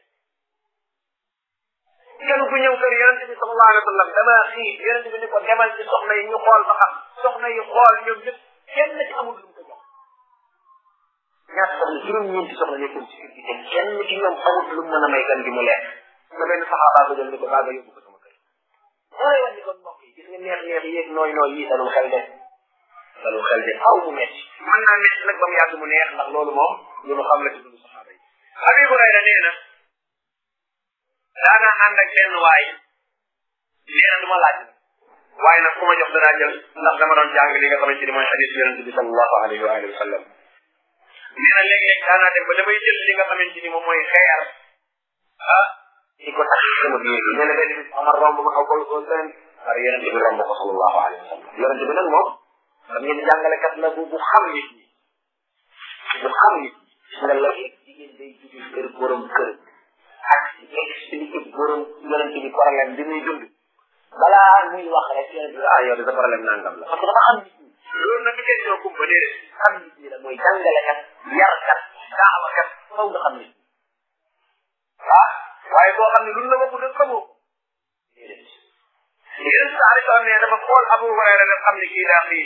kenn ku ñëw kër yonente bi sallallahu alayhi wa sallam dama xiif yonente bi ni ko demal ci soxna yi ñu xool ba xam soxna yi xool ñoom ñëpp kenn ci amul lu mu ko jox ñaata soxna juróom-ñeenti soxna nekkoon ci kër gi te kenn ci ñoom amul lu mu mën a may gan gi mu lekk nga benn saxaaba ko jël ni ko baa nga yóbbu ko sama kër mooy wan ni kon mbokk yi gis nga neex neex yéeg nooy nooy yi dalul xel de dalul xel de aw mu metti mën naa metti nag ba mu yàgg mu neex ndax loolu moom lu nu xam la ci dund saxaaba yi Abi Hurayra nee na daanaa ànd ak benn waay nee na du ma laaj waaye nag ku ma jox danaa jël ndax dama doon jàng li nga xamante ni mooy xadis yonente bi sallallahu alayhi wa alihi wa sallam nee na léeg-léeg daanaa dem ba damay jël li nga xamante ni moom mooy xeer ah di ko tax sama biir bi nee na benn bis Omar romb ma xaw ko ko seen par yonente bi romb ko sallallahu alayhi wa sallam yonente bi nag moom xam ngeen jàngalekat la bu bu xam nit ñi bu xam nit ñi nga la jigéen day jóge kër borom kër ak expliqué borom yonente bi problème bi muy dund balaa muy wax rek yonente bi ah yow de sa problème nangam la parce que dafa xam nit ñi loolu nag kenn ñoo kumba déedéet xam nit ñi la mooy jàngalekat yarkat daawakat faw nga xam nit ñi ah waaye boo xam ne luñ la waxu dëgg xamoo ko déedéet yéen saa rek ne dafa xool Abu Hurayra nga xam ne kii daa xii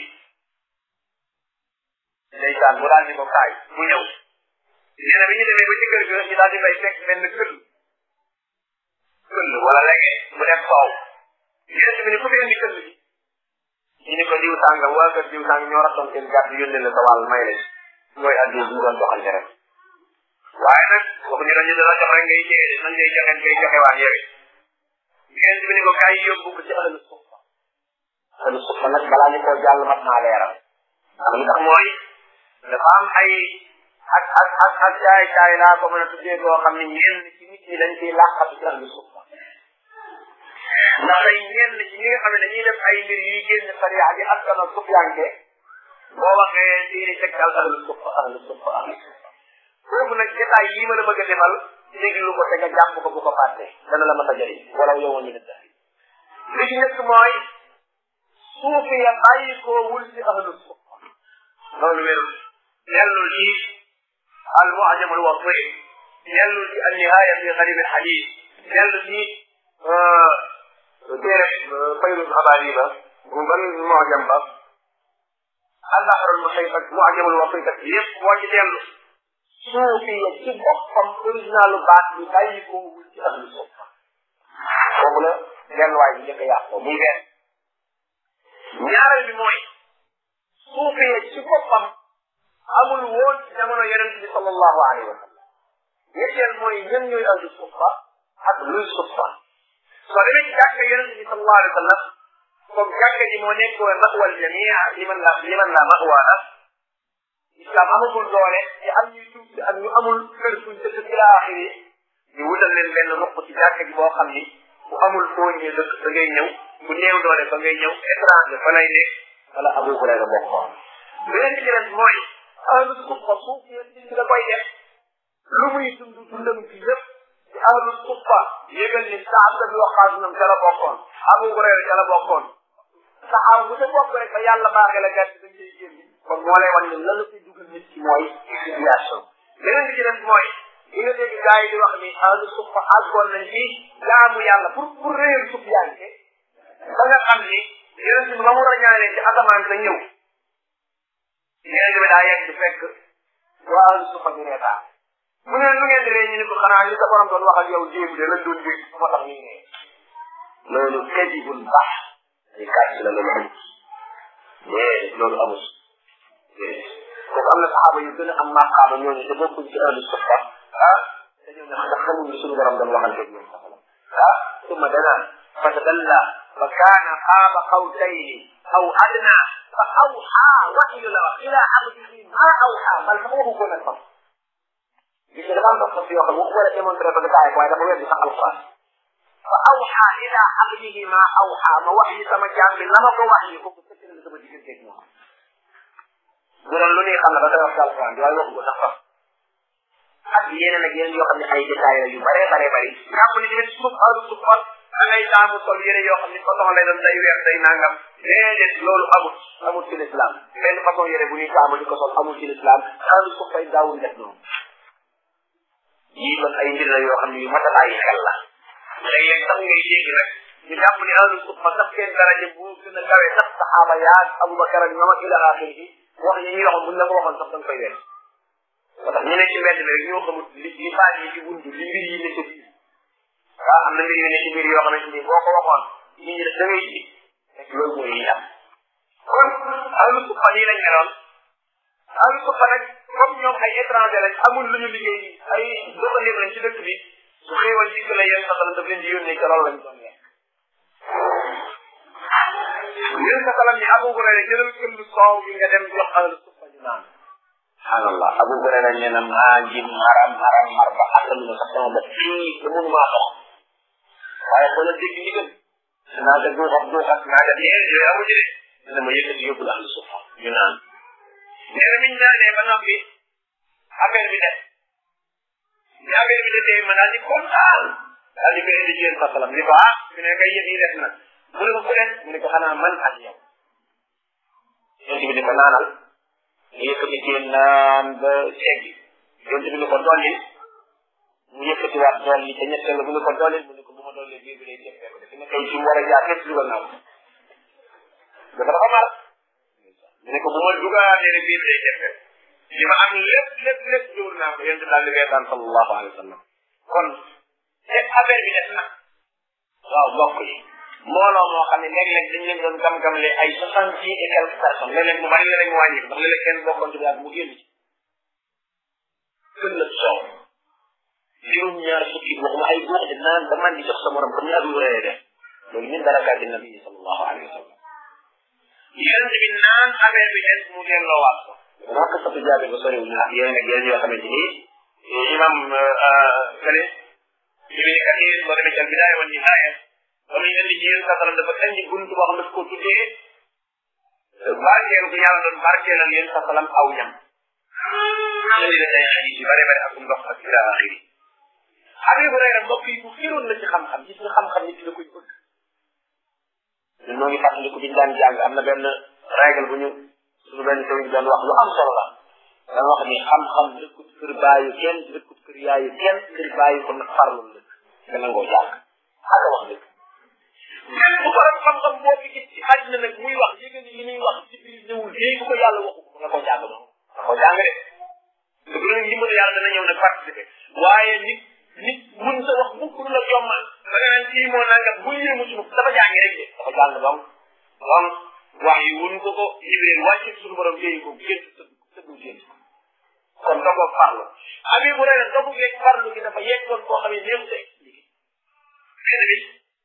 ndeysaan mu daal di ko kaay mu ñëw nee na bi ñu demee ba ci kër ga ñu daal di fay fekk benn këll këll wala lege mu def soow yéen bi ni ku fi indi këll bi ñu ni ko diw sàngam waa kër diw sàngam ñoo ratoon seen gàtt yónnee la sa wàll may lañ mooy addi bu doon doxante rek waaye nag waxuñu dañu dala jox rek ngay jege nan ngay joxe ngay joxe waan yowe yéen bi ni ko kaay yóbbu ko ci ahlu sufa ahlu sufa nag balaa ñu koo jàll mat naa leeral ndax li tax mooy dafa am ay ak ak ak ak caay caay laa ko mën a tuddee boo xam ne ñenn ci nit ñi dañ ciy làqatu ci ahlu sufa ndax ay ñenn ci ñi nga xam ne dañuy def ay mbir yuy génn sariya bi askan ak sufyanke boo waxee diine tegtal ahlu sufa ahlu sufa ahlu sufa foofu nag jotaay yii ma la bëgg a defal déglu ko te nga jàpp ko bu ko fàtte dana la mën a jëriñ wala yow ñu ne daal li ci nekk mooy suufi ya bàyyi koo wul ci ahlu sufa loolu wérul yellul ci al mu'jam al wasi yellul ci al nihaya fi gharib al hadith yellul ci téere fayrul xabaari ba bu ban mu'jam ba al bahr al muhit ak mu'jam al wasi ak yëpp boo ci dellu suufi ya ci boppam originalu baat bi bàyyi ko wul ci ahlu sufa foofu la delluwaay bi njëkk a yàq ko muy benn ñaareel bi mooy suufi ya ci boppam amul woon ci jamono yonent bi sallallahu alayhi wa sallam ñetteel mooy ñan ñooy ahlu sufa ak luy sufa soo demee ci jàkka yonent bi sallallahu alayhi wa sallam comme jàkka ji moo nekkoon mawal jamia liman la liman la mawa la islam amagul doole te am ñuy tuub ak ñu amul kër fuñ dëkk ci laaxiri ñu wutal leen benn ruq ci jàkka ji boo xam ni bu amul foo ñëw dëkk da ngay ñëw bu néew doole fa ngay ñëw étranger fa lay nekk wala Abu Hurayra bokkoon beneen bi ci des mooy ahlu sufa suuf yéen ci da koy def lu muy dund dundam fi yëpp ci ahlu sufa yëgal ni Saad bi Waqaas nam ca la bokkoon Abu Hurayra ca la bokkoon saxaaw bu sa bopp rek ba yàlla baaxee la gàtt dañ cay génn kon moo lay wan ne lan la koy dugal nit ki mooy situation beneen bi ci des mooy li nga dégg gars yi di wax ni ahlu sufa àggoon nañ ci jaamu yàlla pour pour réer suuf yaa ngi ba nga xam ni yeneen bi ba mu rañaanee ci asamaan sa ñëw yeneen bi daa yegg fekk waa ahlu sufa ñu reetaan mu ne lu ngeen di ree ñu ne ko xanaa li sa borom doon wax ak yow jéem de la doon dégg moo tax ñu ne loolu kadibul baax ay kàcc la loolu amul déedéet loolu amul déedéet kooku am na saxaaba yu gën a am maqaama ñooñu te bokkuñ ci ahlu sufa ah dañoo ne ndax xamuñ li suñu borom doon waxante ak ñoom saxala ah summa danaa fa tadalla fa kaana qaaba qawtayni aw adna fa awxaa waxyu la wax ila abdihi ma awxaa man sax waxu ko nag sax gis nga dafa am dox sax yoo xam ne waxu wala démontré ko gaay waaye dafa weddi sax alquran fa awxaa ila abdihi ma awxaa ma wax yi sama jaam bi la ma ko wax yi kooku sëkk na sama diggante ak moom bu doon lu ñuy xam ne ba koy wax ci alquran bi waaye waxu ko sax sax ak yeneen ak yeneen yoo xam ne ay détails la yu bare bare bari jàpp ni tamit suuf alu suuf da ngay taamu sol yére yoo xam ni façon lay doon day weex day nangam déedéet loolu amut amut ci l'islam benn façon yére bu ñuy taamu di ko sol amul ci l'islam alu suuf fay daawul def noonu yii kon ay mbir la yoo xam ne yu mat a bàyyi xel la léeg-léeg sax ngay dégg rek ñu jàpp ni alu suuf fa sax seen daraja bu gën a kawe sax saxaaba yaag abubakar ak ñoom ak ila axiri wax yi ñuy waxoon buñ la ko waxoon sax da nga koy wees moo tax ñu ne ci mbedd mi rek ñoo xamul li li baat yi ci buntu li mbir yi ne ci biir waaw am na mbir yu ne ci biir yoo xamante ni boo ko waxoon nit ñi da ngay ci rek loolu mooy yi am kon ahlu suppa nii lañ meloon ahlu suppa nag comme ñoom ay étranger lañ amul lu ñu liggéey ay doxalir lañ ci dëkk bi su xéewal dikk la yéen saxal daf leen di yónnee ca loolu lañ doon lekk yéen saxalam ni Abu Hurayra jëlal këllu soow bi nga dem jox ahlu suppa ñu naan subhanallah Abu Hurayra nee na maa ngi maram maram mar ba àttalu ma sax sama bopp fii te mënu maa dox waaye xoolal dégg ndigal naa ko duuxat duuxat naa ko dee yooyu amu ci de dina ma yëkkati yóbbu la ahlu sufa ñu naan nee na miñ naanee ba noppi affaire bi def ni affaire bi defee ma daal di kontaan daal di koy indi ci yéen fasalam ni ko ah fi ne kay yëf yi def na mu ne ko ku def mu ne ko xanaa man ak yow yonent bi ni ko naanal mu yëkkati ci naan ba seggi yonent bi ni ko dolli mu yëkkati waat dolli te ñetteel mu ne ko dolli mu ne ko bu ma dolli biir bi lay jëfee ko defe ne kay ci mu war a jaar lépp dugal naa ko dafa dafa mar mu ne ko bu ma dugaatee rek biir bi lay jëfee li ma am lépp lépp lépp dugal naa ko yonent daal di reetaan sallallahu alayhi wa sallam kon te affaire bi def na waaw mbokk yi mbooloo moo xam ne léeg-léeg dañ leen doon gam-gamle ay soixante dix et quelques personnes léeg-léeg mu bari léeg-léeg mu wàññi ko ndax léeg-léeg kenn bokkoon ci mu génn ci kën la soow juróom ñaar fukki waxuma ay góor di naan ba man di jox sa morom comme ni Abu Hurayra def loolu min barakaati nabi sallallahu alayhi wa sallam yonent bi naan affaire bi des mu delloowaat ko maa ko satu jaabe ba soriwul naa yeneen ak yeneen yoo xamante ni imam kale ibni kathir boo demee ci al bidaaya wa nihaaya ba muy indi ci yéen sa salam dafa indi buntu boo xam daf ko tuddee barkeelu bu yàlla doon barkeelal yéen sa salam aw ñam indi na ay xadis yu bare bare ak ndox ak ila axiri Abi Hurayra mbokk yi bu xiroon na ci xam-xam gis nga xam-xam nit la koy bëgg ñun ñoo ngi fàttaliku biñ daan jàng am na benn règle bu ñu suñu benn sëriñ doon wax lu am solo la dana wax ni xam-xam dëkkut kër baayu kenn dëkkut kër yaayu kenn kër baayu ko nag farlul dëkk nga nangoo jàng ak wax dëgg même bu borom xam-xam boo fi gis ci àddina nag muy wax yëg ni li muy wax ci biir ñëwul léegi ko yàlla waxu ko nga ko jàng noonu nga ko jàng de te bu leen dimbali yàlla dana ñëw nag participer waaye nit nit mun sa wax mukk lu la jommal da nga naan kii moo nangam bu yéemu ci mukk dafa jàngi rek de dafa jàng donc donc wax yi wun ko ko jibril wàcc suñu borom téye ko gént tëddu gént kon dogo farlu abi bu rek dogu geeg farlu gi dafa yeggoon koo xam ne néew sa expliqué benn bi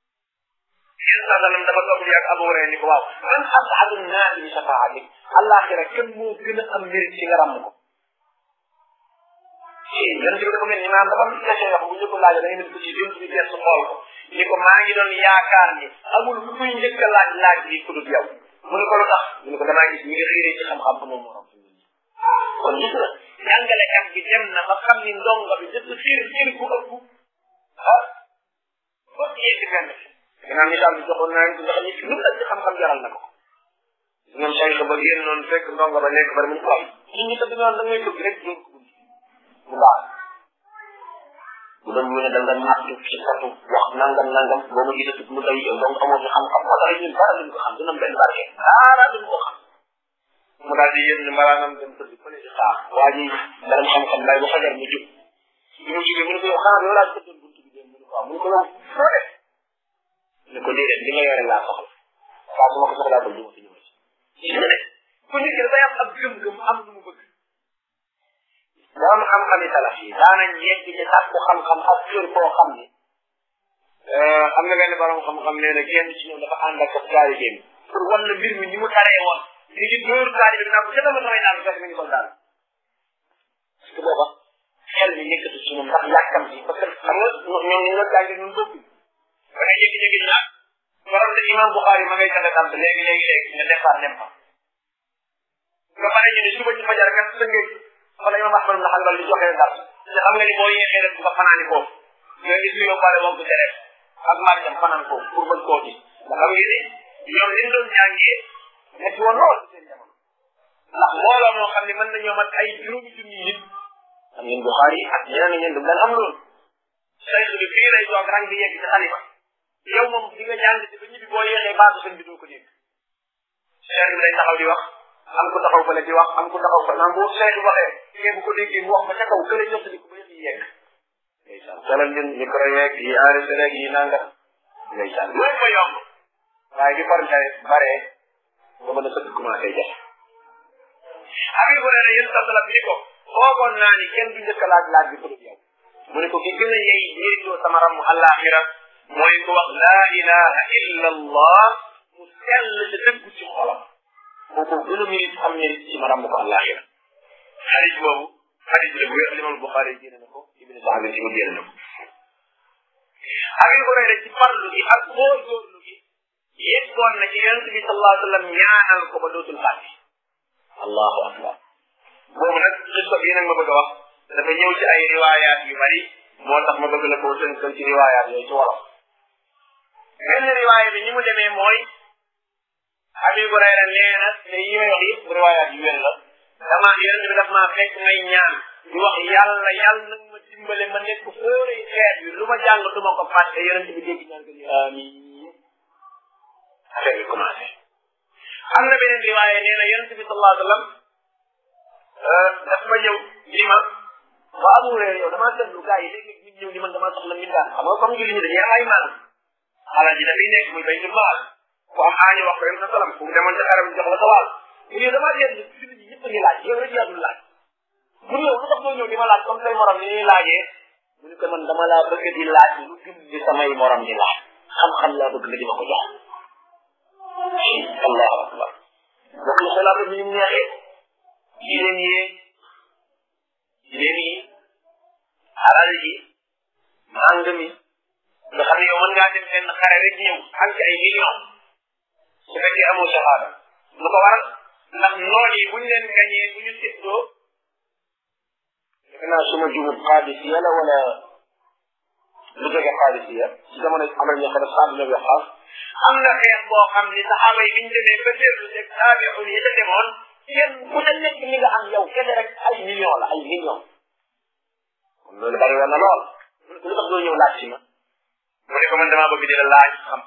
yéen sa salam dafa toog ak abu hurayra ni ko waaw man asadu naasi bi shafaatik àllaaxira kenn moo gën a am mbir ci nga ràmm ko yéen ci dafa mel ni maanaam dafa am question yoo xam bu ñu ko laajee da ngeen ko ci dund bi gestu xool ko ni ko maa ngi doon yaakaar ni amul ku kuy njëkk a laaj laaj bi ku dul yow mu ne ko lu tax mu ne ko damaa gis ñi nga xiiree ci xam-xam ko moom morom kon gis nga jàngalekat bi dem na ba xam ni ndongo bi dëgg xiir xiir ku ëpp ah ba yegg fenn fi gannaaw misaal bi joxoon naa ko ndax nit lu la ci xam-xam jaral na ko ñoom Cheikh ba génn noonu fekk ndongo ba nekk bari mu ko am nit ñi tëdd noonu da ngay bëgg rek dóor ko mu baax bu doon ñu ne da nga natt ci satu wax nangam nangam boo ma gisatu mu day yow donc amoo fi xam-xam moo tax ñun dara duñ ko xam dina benn barke dara duñ ko xam mu daal di yéen mbaraanam dem tëdd fële di xaar waa ji dara xam-xam lay ba fajar mu jóg bi mu jógee mu ne ko yow xanaa yow laa tëddoon buntu bi dem mu ne ko waaw mu ne ko yow foo def ne ko déedéet li nga yore laa soxla saa su ma ko soxlaa ko du ma fi ñëw ci ne ku nit ki dafay am ab gëm-gëm am lu mu bëgg borom xam-xami salaf yi daanañ yegg ci sàkku xam-xam ak kër boo xam ni am na benn borom xam-xam nee na kenn ci ñoom dafa ànd ak taalibe bi pour wan na mbir mi ni mu taree woon li ci dóor taalibe bi naa ko ca dama samay naan fekk mi ngi ko daal parce que booba xel mi nekkatu ci moom ndax yàkkam ci parce que xam nga ñoom ñu nga jàngi ñun bëgg da ngay jékki-jékki ñu naan borom de imam Bukhari ma ngay tane sant léegi léegi léegi nga départ dem fa nga pare ñu ne suba ci fajar kat sa ngéej wala imam ahmad na xanbal di joxe dar te xam nga ni boo yéexee rek nga fanaani foofu nga gis lu yóbbaale moom ko tere ak marjam fanaan foofu pour bañ koo gis nga xam nga ni ñoom liñ doon jàngee nekk woon lool seen jamono ndax mbooloo moo xam ne mën nañoo mat ay juróomi junni nit xam ngeen Buxaari ak ñeneen ñeen dum daan am loolu sayx bi fii lay toog rang bi yegg ci xalifa yow moom di nga jàng ci ba ñibbi boo yéexee baatu sëñ bi doo ko dégg cheikh bi day taxaw di wax am ku taxaw fële di wax am ku taxaw fële naan bu cheikh bi waxee kee bu ko déggee mu wax ba ca kaw kële ñott di ko ba yëf yi yegg ndeysaan xoolal ñun micro yeeg yi enregistré yi nanga ndeysaan loolu ko yomb waaye di forme bare nga mën a sëkk commencé jafe abi bu ne yéen sa salaf bi ni ko foogoon naa ni kenn du njëkk a laaj laaj bi pour yow mu ne ko ki gën a yey ñeentoo sama ram àllaaxira mooy ko wax laa ilaha illa allah mu sell te dëggu ci xolam kooku gën a mérite am mérite ci ma ram ko àllaaxira xadis boobu xadis la bu wér limal Buxaari génne na ko ibne Saxabi ci mu génne na ko abi bu ne ci farlu gi ak góorgóorlu gi yeggoon na ci yonent bi sallallahu alayhi wa sallam ñaanal ko ba dootul fàtte allahu akbar boobu nag xista bii nag ma bëgg a wax dafa ñëw ci ay riwaayaat yu bari moo tax ma bëgg la koo tënkal ci riwaayaat yooyu ci wolof benn riwaaya bi ni mu demee mooy Abi Hurayra nee na te yi may wax yëpp riwaayaat yu wér la dama yonent bi daf maa fekk ngay ñaan di wax yàlla yàlla nag ma dimbale ma nekk fóore xeet bi lu ma jàng du ma ko fàtte yonent bi dégg ñaan ko ni amiin affaire bi commencé am na beneen riwaaya nee na yonent bi sallallahu alayhi wa sallam daf ma ñëw ni ma waa Abu Hurayra yow damaa seetlu gars yi léegi nit ñëw ni man damaa soxla mbindaan xam nga comme julli ñi dañuy am ay maal alal ji dafay nekk muy baytul maal ku am aañu wax ko yonent sallam ku demoon ca xaram jox la sa wàll mu yow damaa seetlu julli ñi ñëpp a ngi laaj yow rek yaa dul laaj mu yow lu tax doo ñëw di ma laaj comme say morom ni ñuy laajee mu ne ko man dama laa bëgg di laaj lu gën di samay morom di laaj xam-xam laa bëgg nga di ma ko jox allahu akbar bokk na xalaat ni ñu neexee jigéen yi jigéen yi alal ji màng mi nga xam ne yow mën ngaa dem benn xare rek ñëw am ci ay millions su fekkee amoo shahada lu ko waral ndax noon yi buñ leen gañee bu ñu séddoo defe naa suma jumut xaadisiya la wala lu jóge xaadisiya ci jamono amal ñoo xam ne saab ñoo xaas am na xeex boo xam ni saxaaba yi biñ demee ba seetlu teg taabi'un yi ca demoon kenn ku ca nekk li nga am yow kese rek ay millions la ay millions kon loolu bari woon na lool lu tax doo ñëw laaj ci ma mu ne ko man damaa bëgg di la laaj xam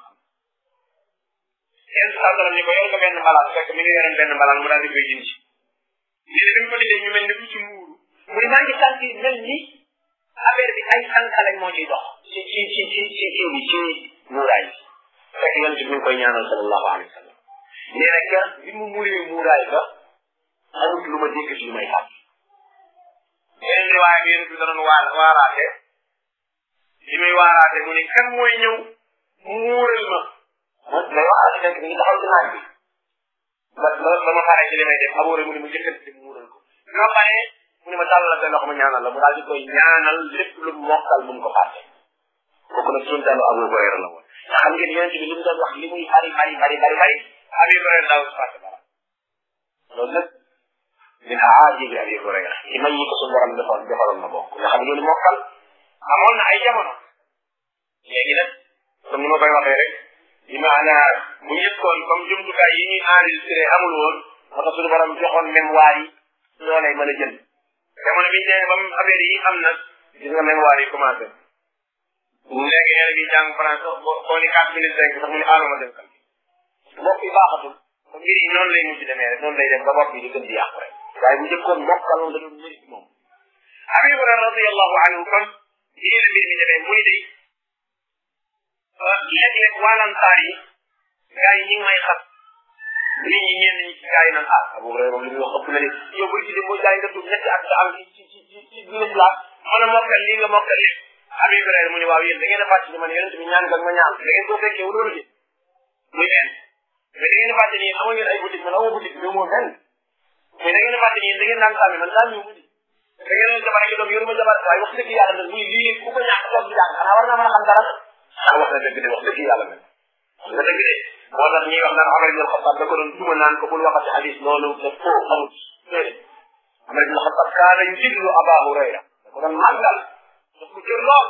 kenn saa sallam ni ko yor nga benn mbalaan fekk mi ngi yoroon benn mbalaan mu daal di koy jindi léegi bi mu ko dindee ñu mel ni ku ci muuru mu ne maa ngi sentir mel ni affaire bi ay sànq lañ moo ciy dox ci ci ci ci ci kii bi ci muuraay bi fekk yonent bi mi ngi koy ñaanal sallallahu alayhi wa sallam nee na ka bi mu muuree muuraay ba amut lu ma dégg ci lu may tàgg yeneen riwaaya bi yonent bi danoon waa waaraate li muy waaraate mu ne kan mooy ñëw muural ma man lay wax fekk mi ngi taxaw ci naaj bi ba ba ba ma xaree ci li may def aboore mu ne ma jëkkati di muural ko bi ma paree mu ne ma tàllal sa loxo ma ñaanal la mu daal di koy ñaanal lépp lu mokkal bu mu ko fàtte kooku nag suñu tàllu Abu Hurayra la woon te xam ngeen yonent bi li mu doon wax li muy bari bari bari bari bari Abu Hurayra daaw si fàtte dara loolu nag min aajibi Abi Hurayra ci may yi ko suñu borom defoon defaloon na bokk nga xam ne loolu mokkal amoon na ay jamono léegi nag comme ni ma koy waxee rek bi maanaa bu njëkkoon comme jumtukaay yi ñuy enregistré amul woon moo tax suñu borom joxoon mémoire yi ñoo lay mën a jël jamono bi ñu demee ba mu affaire yi am na gis nga mémoire yi commencé léegi yéen a ngi jàng français boo boo ni quatre minutes cinq sax mu ne alama dem kan bopp yi baaxatul te mbir yi noonu lay mujj demee rek noonu lay dem ba bopp yi di gën di yàqu rek waaye bu njëkkoon mokkal da doon mëri ci moom Abi Hurayra radiyallahu anhu kon yéen a mbir mi demee muy de léeg-léeg waalantaar yi gars yi ñi ngi may xas nit ñi ñenn ñi ci gars yi naan ah Abu Hurayra moom li muy wax ëpp na de yow bu ci dem boo jaay nga dugg ñetti at nga am ci ci ci ci ci l'islam mën a mokkal lii nga mokkal lépp Abi Hurayra mu ne waaw yéen da ngeen a fàcc ni man yonent bi ñaan nga ma ñaan da ngeen koo fekkee loolu de muy benn mais da ngeen a fàtte ni amoo ngeen ay boutique man amoo boutique bi moo benn mais da ngeen a fàtte ni da ngeen daan sàmmi man sàmmi mu di da ngeen a jabar ak doom yoruma jabar waaye wax dëgg yàlla nag muy lii ku ko ñàkk toog di jàng xanaa war naa mën a xam dara ah wax na dëgg de wax dëgg yàlla nag wax na dëgg de moo tax ñuy wax naan Amar ibn Xattaab da ko doon duma naan ko bul waxati hadis loolu da foo amut déedéet Amar ibn Xattaab kaana yujillu Aba Hurayra da ko doon màggal daf ko jër lool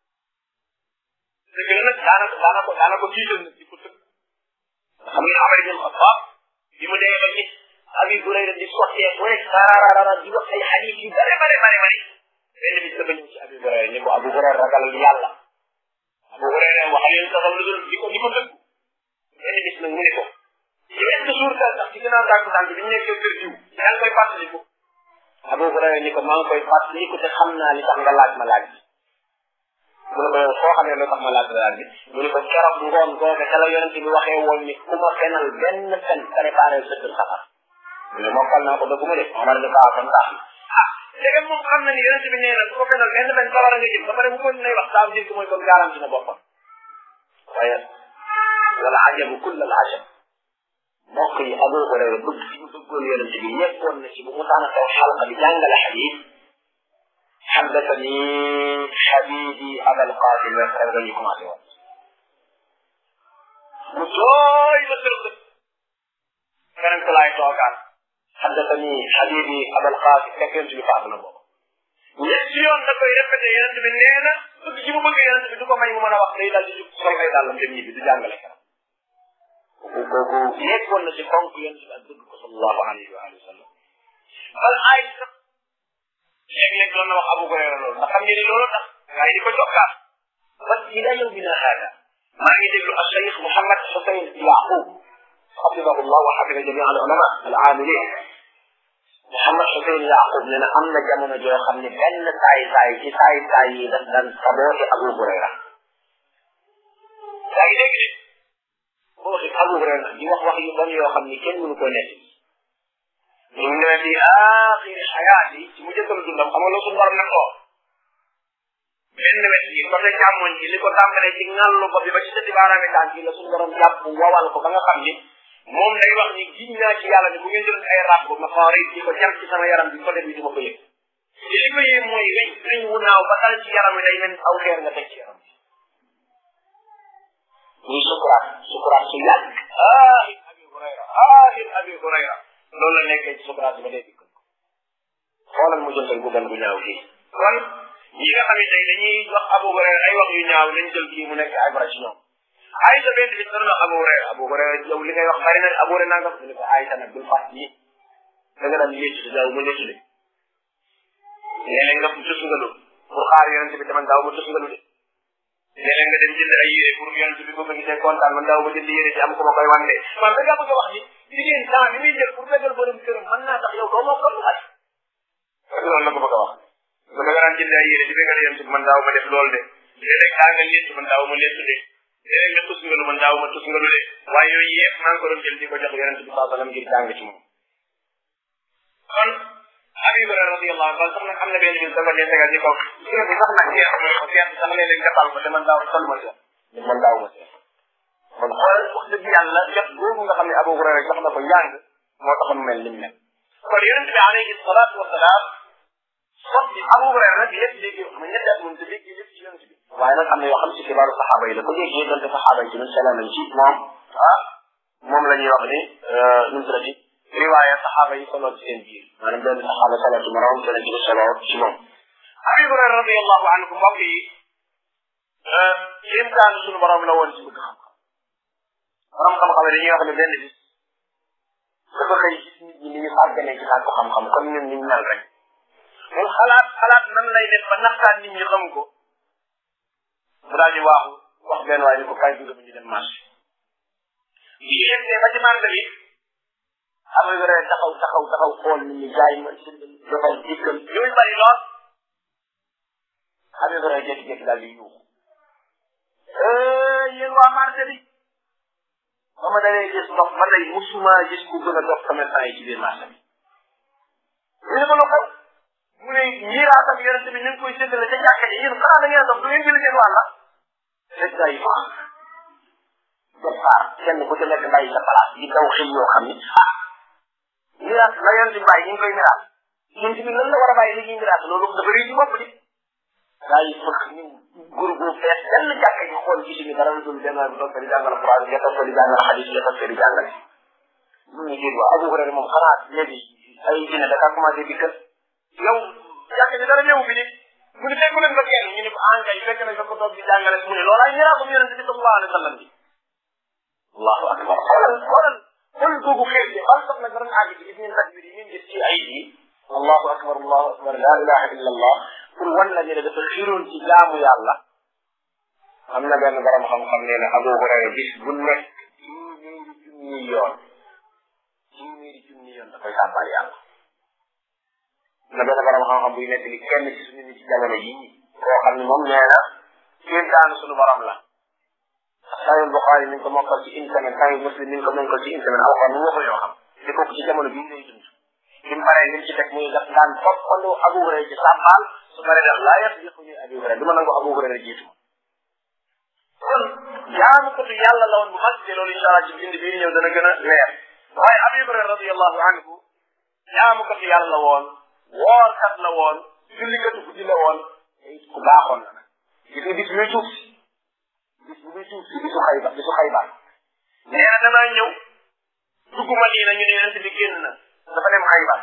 dëgg la nag daanaka daanaka daanaka jiital na ci ko tëgg xam nga Amar ibn Xattaab bi mu demee ba gis Abi Hurayra di sottee bu rek sararara di wax ay hadis yu bare bare bare bare benn bis dafa ñëw ci Abi Hurayra ni ko Abu Hurayra ragalal yàlla Abu Hurayra waxal yéen saxal lu dul di ko di ko tëgg benn bis nag mu ne ko ci benn jour daal sax ci gannaaw tànk tànk bi ñu nekkee kër jiw yaa ngi koy fàttaliku Abu Hurayra ni ko maa ngi koy fàttaliku te xam naa li tax nga laaj ma laaj bi mu ne ko yow soo xamee lu tax ma laaj laaj bi mu ne ko keroog ngoon googe ca la yonente bi waxee woon ni ku ma fenal benn fen préparé sa kër safar mu ne mokkal naa ko dëgg mu de Omar ni kaa kon tax ah léegi moom xam na ni yonente bi nee na ku ko fenal benn fen safara nga jëm ba pare bu ko nay wax saa jël ko mooy kon garanti na boppam waaye wala ajabu kull al ajab mbokk yi Abu Hurayra bëgg ci mu bëggoon yonente bi yeggoon na ci bu mu taana taw xalqa bi jàngale xadis xaddatani xabibi abal qasim rek rek dañuy commencé woon mu jooy ba sërëb keneen ko laay toogaat xaddatani xabibi abal qasim fekk yonente bi faatu na boobu ñetti yoon da koy répété yonente bi nee na bëgg ci mu bëgg yonente bi du ko may mu mën a wax day daal di jug sol ay dàllam dem ñibbi du jàngale kenn kooku kooku yeggoon na ci fonk yonente bi ak bëgg ko sallallahu alayhi wa alihi wa sallam bal ay sax léeg-léeg doon na wax Abu Hurayra loolu ndax xam ngeen ni loolu tax gaa yi di ko jokkaat bas ila yawmina hada maa ngi déglu al Cheikh Mouhamed Hussein Yaqub xafidahu llah wa xafida jamia al ulama al amilin Mouhamed Hussein Yaqub nee na am na jamono joo xam ne benn saay saay ci saay saay yi daf daan saboote Abu Hurayra yaa ngi dégg de boo waxee Abu Hurayra di wax wax yu bon yoo xam ni kenn mënu ko nekk ñu ne fi aaxiri xayaati ci mu jëkkalu dundam xam nga loolu suñu borom ne ko benn wet yi côté càmmoñ ci li ko tàmbalee ci ŋàllu ko bi ba ci sëti baaraami tànk yi la suñu borom jàpp wawal ko ba nga xam ni moom day wax ni giñ naa ci yàlla ni bu ngeen jël ay ràbb ma xoorit di ko jar ci sama yaram bi côté bi du ma ko yëg te li ko yëg mooy weñ weñ wu naaw ba dal ci yaram wi day mel aw xeer nga teg ci yaram bi muy sukuraat sukuraat su yàgg aahin abi hurayra aahin abi hurayra loolu la nekkee ci sukuraat ba dee dikk xoolal mu jëntal bu gan bu ñaaw fii kon ñi nga xam ne tey dañuy wax Abu Hurayra ay wax yu ñaaw nañ jël kii mu nekk ay bara ci ñoom Aysa benn bis dana Abu Hurayra Abu Hurayra yow li ngay wax bari na Abu Hurayra nangam mu ne ko Aysa nag bul fàtt yi da nga daan lécc daaw ma lécc de léeg-léeg nga tusngalu pour xaar yonente bi man daaw ma tusngalu de léeg-léeg nga dem jënd ay yére pour yonente bi boo ko gisee kontaan man daaw ma jënd yére ci am ko ma koy wande man da ngaa bëgg a wax ni jigéen temps bi muy jël pour fegal borom këram mën naa tax yow doo moo ko ay loolu la ko bëgg a wax nga nga daan jënd ay yére di fegal yonente bi man daaw ma def loolu de léeg-léeg daa nga létt man daaw ma létt de léeg-léeg nga tusngalu man daaw ma tusngalu de waaye yooyu yëpp maa ngi ko doon jël di ko jox yonente bi saa sallam ngir jàng ci moom kon Abi Hurayra radiyallahu anhu sax nag am na benn bis dafa dee tegal ni ko seet bi sax nag seet mooy ko seet sax léeg-léeg nga tal ko te man daaw sol ma seet man daaw ma seet kon xool wax dëgg yàlla jot boobu nga xam ne Abu Hurayra jox na ko njàng moo taxoon mu mel ni mu mel kon yonent bi alayhi salaatu wa salaam sot bi Abu Hurayra nag lépp dégg xam ñetti at moom te dégg lépp ci yonent bi waaye nag am na yoo xam ci xibaaru saxaaba yi la ko déggee donte saxaaba yi ci ñun salaam nañ ci moom ah moom la ñuy wax ni nu mu tuddati riwaaya saxaaba yi solo ci seen biir maanaam benn saxaaba solo ci morom keneen ci solo ci moom Abi Hurayra radiyallahu anhu mbokk yi kéemtaan suñu borom la woon ci bëgg xam-xam borom xam-xam yi dañuy wax ne benn bis dafa xëy gis nit ñi ni ñu sàgganee ci sàkku xam-xam comme ñun ñu mel rek mu xalaat xalaat nan lay def ba naxtaan nit ñi xam ko mu daal di waaxu wax benn waay ni ko kay dugg ñu dem marché bi yegsee ba ci marché bi xam nga rek taxaw taxaw taxaw xool nit ñi jaay ma defal dikkal yooyu bari lool xam nga rek jékki-jékki daal di yuuxu yéen waa marché bi ba ma dalee gis ndox ba tey musuma gis ku gën a dox commerçant yi ci biir marché bi ñu ne ko lu xew mu ne ñiiraatam yonent bi ñu ngi koy séddale ca jàkka ji yéen xanaa da ngeen dox du ngeen jëli seen wàlla rek day baax départ kenn ku ci nekk bàyyi sa place di daw xel yoo xam ni ah miraas la yonent bi bàyyi ñu ngi koy miraas yonent bi lan la war a bàyyi li ñuy miraas loolu dafa réy ci bopp di gaa yi fëkk ñu groupe bu fees kenn jàkka ji xool gis ni dara dul benn bi toog di jàngal Quran nga toog di jàngal xadis nga toog di jàngale mu ngi dégg Abu Hurayra moom xanaa léegi ay dina da kaa commencé di kër yow jàkka ji dara ñëw fi ni mu ne fekk leen ba kenn ñu ne ko engay fekk nañ ko toog di jàngale mu ne loolu ay miraasum yonente bi sallallahu alayhi wa sallam bi allahu akbar xoolal xoolal xool googu xeet bi xal sax nag dara àgg ci gis ngeen takbir yi ngeen gis ci ay yi allahu akbar allahu akbar la ilaha illa allah pour wan la ne dafa xiroon ci jaamu yàlla am na benn borom xam-xam nee na Abu Hurayra bis bu nekk téeméeri junni yoon téeméeri junni yoon dafay sàbbal yàlla na benn borom xam-xam buy nekk li kenn ci suñu nit ci jamono yi koo xam ne moom nee na kéemtaanu suñu borom la Sahih Bukhari mi ngi ko mokkal ci une semaine Sahih Muslim mi ngi ko mokkal ci une semaine alxuraan mu waxul yoo xam di kooku ci jamono bii lay dund bi mu paree lim ci teg muy daf daan toppandoo Abu Hurayra ci sàmbaal su paree def laa yëpp yëpp ñu Abu Hurayra du ma nangu Abu Hurayra jiitu kon jaamu ko tu yàlla la woon bu mag te loolu incha allah ci bind bii ñëw dana gën a leer waaye Abu Hurayra radiyallahu anhu jaamu ko tu yàlla la woon woorkat la woon jullikatu guddi la woon ku baaxoon la nag gis nga bis muy tuub si bis bu muy tuub si bisu xayba bisu xayba nee na damaa ñëw dugg Madina ñu ne yonent bi génn na dafa dem xayba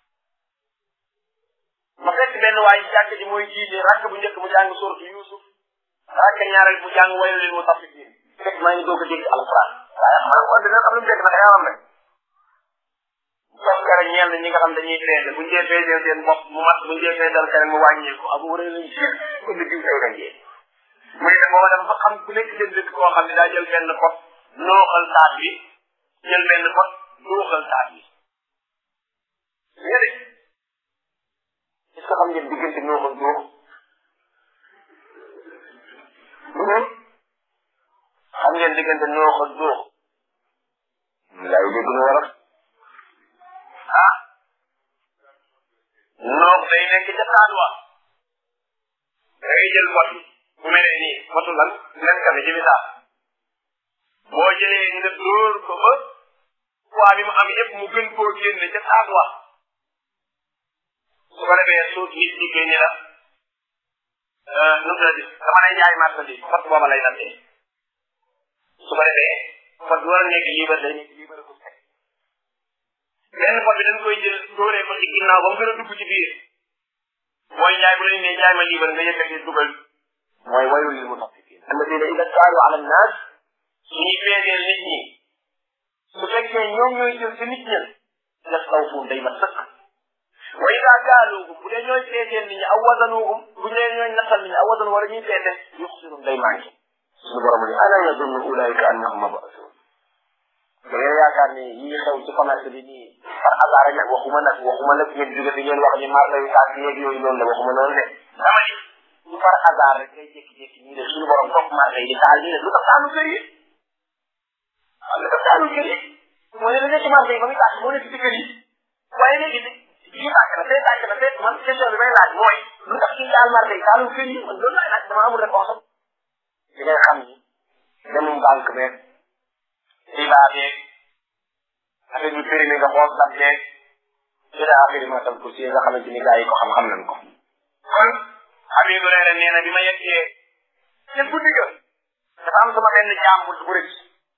ma fekk benn waay ci jàkk ji mooy jiite rakk bu njëkk mu jàng suratu Yusuf rakk ñaareel mu jàng waylu lil mutaffifin fekk maa ngi doog a dégg alquran waaye xam nga dina am lu mu dégg nag yaram rek toog kere ñenn ñi nga xam dañuy feese bu njee feesee seen bopp mu mat bu njee feesal keneen mu wàññeeku abu wëree lañ si ko ni diw tey lañ jee mu ne booba dafa fa xam ku nekk seen dëkk koo xam ne daa jël benn pot nooxal taat bi jël benn pot nooxal taat bi ñene est-ce que xam ngeen diggante nooxal noox xam ngeen diggante nooxal noox lay dégg na war ah noox day nekk ca taat wa da ngay jël pot bi bu mel ne nii potu lan len kame ci misaal boo jëlee nga dóor ko ba poids bi mu am yëpp mu gën koo génne ca taat wa su ko defee su nit dikkee ni la nu mu di dama lay jaay marchandise pot booba lay nattee su ko defee pot bi war a nekk liibar day nekk liibar ko teg benn pot bi dañ koy jël dóoree ko ci ginnaaw ba mu gën a dugg ci biir mooy jaay bu leen ne jaay ma liibar nga yëkkati dugal mooy waylul lil mutaffifin alladina ida kaalu ala nnaas suñuy peeseel nit ñi su fekkee ñoom ñooy jël ci nit ñen yastawfuun day mat sëkk wa ida kaaluuhum bu dee ñooy peeseel nit ñi aw wazanuuhum bu dee ñooy nattal nit ñi aw wazan wala ñuy peese yuxsiruun day manqué suñu borom ni ala yadunnu ulaika annahum mabasuun da ngeen yaakaar ni yii xew ci commerce bi nii par hasard rek nag waxuma nag waxuma nag ngeen jóge fi ngeen wax ni marché yu tànk yeeg yooyu noonu la waxuma noonu de dama ni du par hasard rek ngay jékki-jékki nii de suñu borom topp marché yi di taal nii de lu tax taalu kër yi waaw lu tax taalu kër yi mooy ne da nekk marché yi ba muy tàkk moo nekk ci kër yi waaye léegi fii tàkk na fee tàkk na fee man question bi may laaj mooy lu tax ci taal marché yi taalu kër yi man loolu laay laaj dama amul réponse di ngay xam ni demum banque beeg riba beeg affaire bi périmé nga xool dam beeg ila axiri ma tam kursi nga xamante ni gars yi ko xam-xam nañ ko kon Habib Hurayra nee na bi ma yeggee ca guddi ga dafa am sama benn jaam bu bu rëcc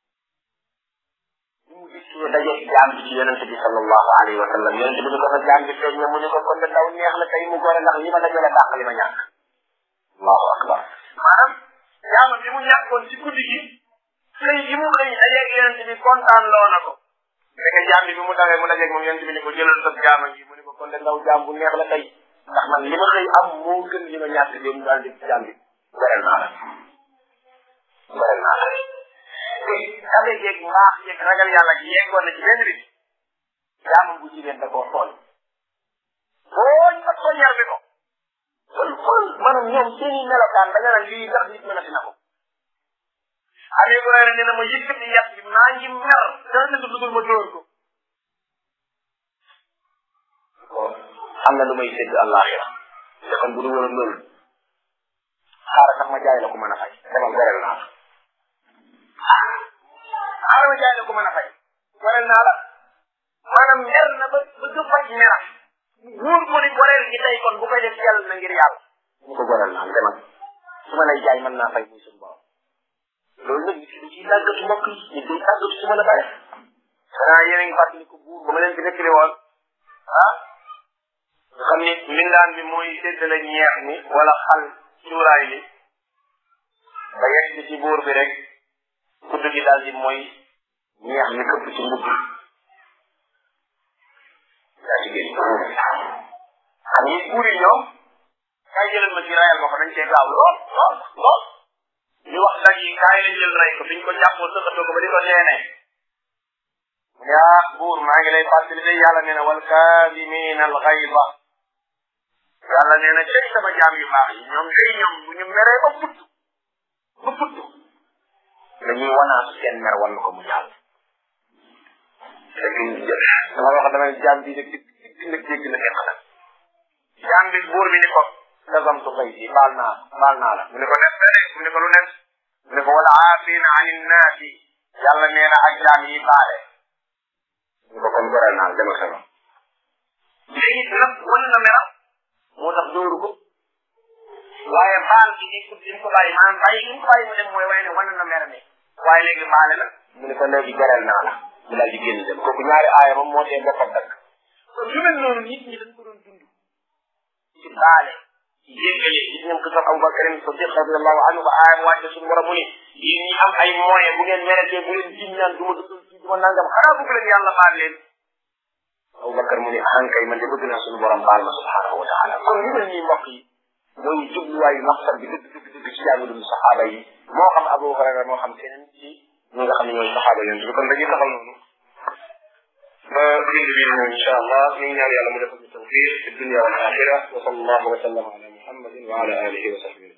bi mu gis ñu daje jaam bi ci yonent bi sallallahu alayhi wa sallam yonent bi ni ko sa jaam bi feeñ na mu ni ko kon de daw neex la tey mu gore ndax li ma dajale dàq li ma ñàkk allahu akbar maanaam jaamam bi mu ñàkkoon ci guddi gi xëy gi mu xëy dajeeg yonent bi kontaan loo na ko fekk jaam bi bi mu dawee mu dajeeg moom yonent bi ni ko jëlal sa jaama gi mu ni ko kon de ndaw jaam bu neex la tey ndax man li ma xëy am moo gën li ma ñàkk dem daal di jaam bi goreel naa la goreel naa la te xale yeeg mbaax yeeg ragal yàlla gi yeggoon na ci benn bi jaamam bu jigéen da koo tooñ tooñ ak tooñar bi ko kon kon maanaam ñoom seen i melokaan da nga naan lii ndax nit mën a dina ko Abi Hurayra nee na ma yëkkati yàq bi maa ngi mer dara ne dudul ma dóor ko am na lu may sédd àllaaxira te kon bu du woon loolu xaaral sax ma jaay la ko mën a fay demal goreel naa la xaaral ma jaay la ko mën a fay goreel naa la maanaam mer na ba ba du faj meram wóor ko ni goreel gi tey kon bu koy def yàlla na ngir yàlla mu ko goreel naa demal su ma lay jaay mën naa fay muy suñu borom loolu nag nit ki ciy tàggatu mbokk yi nit day tàggatu su mën a bàyyi xanaa yéen a ngi fàttali ko buur ba ma leen fi nekkale woon ah nga xam ni mbindaan bi mooy séddale ñeex mi wala xal cuuraay li ba yegg ci buur bi rek kudd gi daal di mooy ñeex mi këpp ci mbubb daa ci génn xam ni buur yi ñoom kay jëlal ma ci rayal ma ko dañ cee gaaw lool lool lool ñu wax dag yi kaay lañ jël rey ko biñ ko jàppoo sëqatoo ko ba di ko neene mu ne ah buur maa ngi lay fàttali de yàlla nee na wal kaadimiina al xayba yàlla nee na cay sama jaam yu baax yi ñoom day ñoom bu ñu meree ba futt ba futt dañuy wanaasu seen mer wan ko mu jàll fekk dama wax damay jaam bi nag di nag dégg na fekk nag jaam bi buur bi ni ko kasamtu fay si baal naa baal naa la mu ne ko def mu ne ko lu nekk mu ne ko wala aafina an innaasi yàlla nee na ak jaam yi baale mu ko kon goreel naa dama sama léegi nag wan na meram moo tax dóoru ko waaye baal gi ni ko dim ko bàyyi maanaam bàyyi gi ko bàyyi mu dem mooy waaye ne wan na mer mi waaye léegi baale na mu ne ko léegi goreel naa la mu daal di génn dem kooku ñaari aaya moom moo tee boppam dakk kon yu mel noonu nit ñi dañ ko doon dund ci baale jéggale gis ngeen ko sax Abubakar Sadiq radiallahu anhu ba aaya mu wàcce suñu borom mu ni yéen ñi am ay moyen bu ngeen meretee bu leen jiñ naan du ma dugg ci du ma nangam xanaa bëgg leen yàlla baal leen Abubakar mu ni ahankay man de bëgg naa suñu borom baal ma subhanahu wa taala kon yu mel nii mbokk yi mooy jubluwaayu maqsad bi dëgg dëgg dëgg ci jaamu dund saxaaba yi moo xam Abu Hurayra moo xam keneen ci ñi nga xam ne ñooy saxaaba yonent bi kon dañuy taxaw noonu ba bind bi ñëw insha allah ñu ngi ñaan yàlla mu defal ñu tawfiq fi dunya wal axira wa sallallahu wa sallam ala muhammadin wa ala alihi wa sahbihi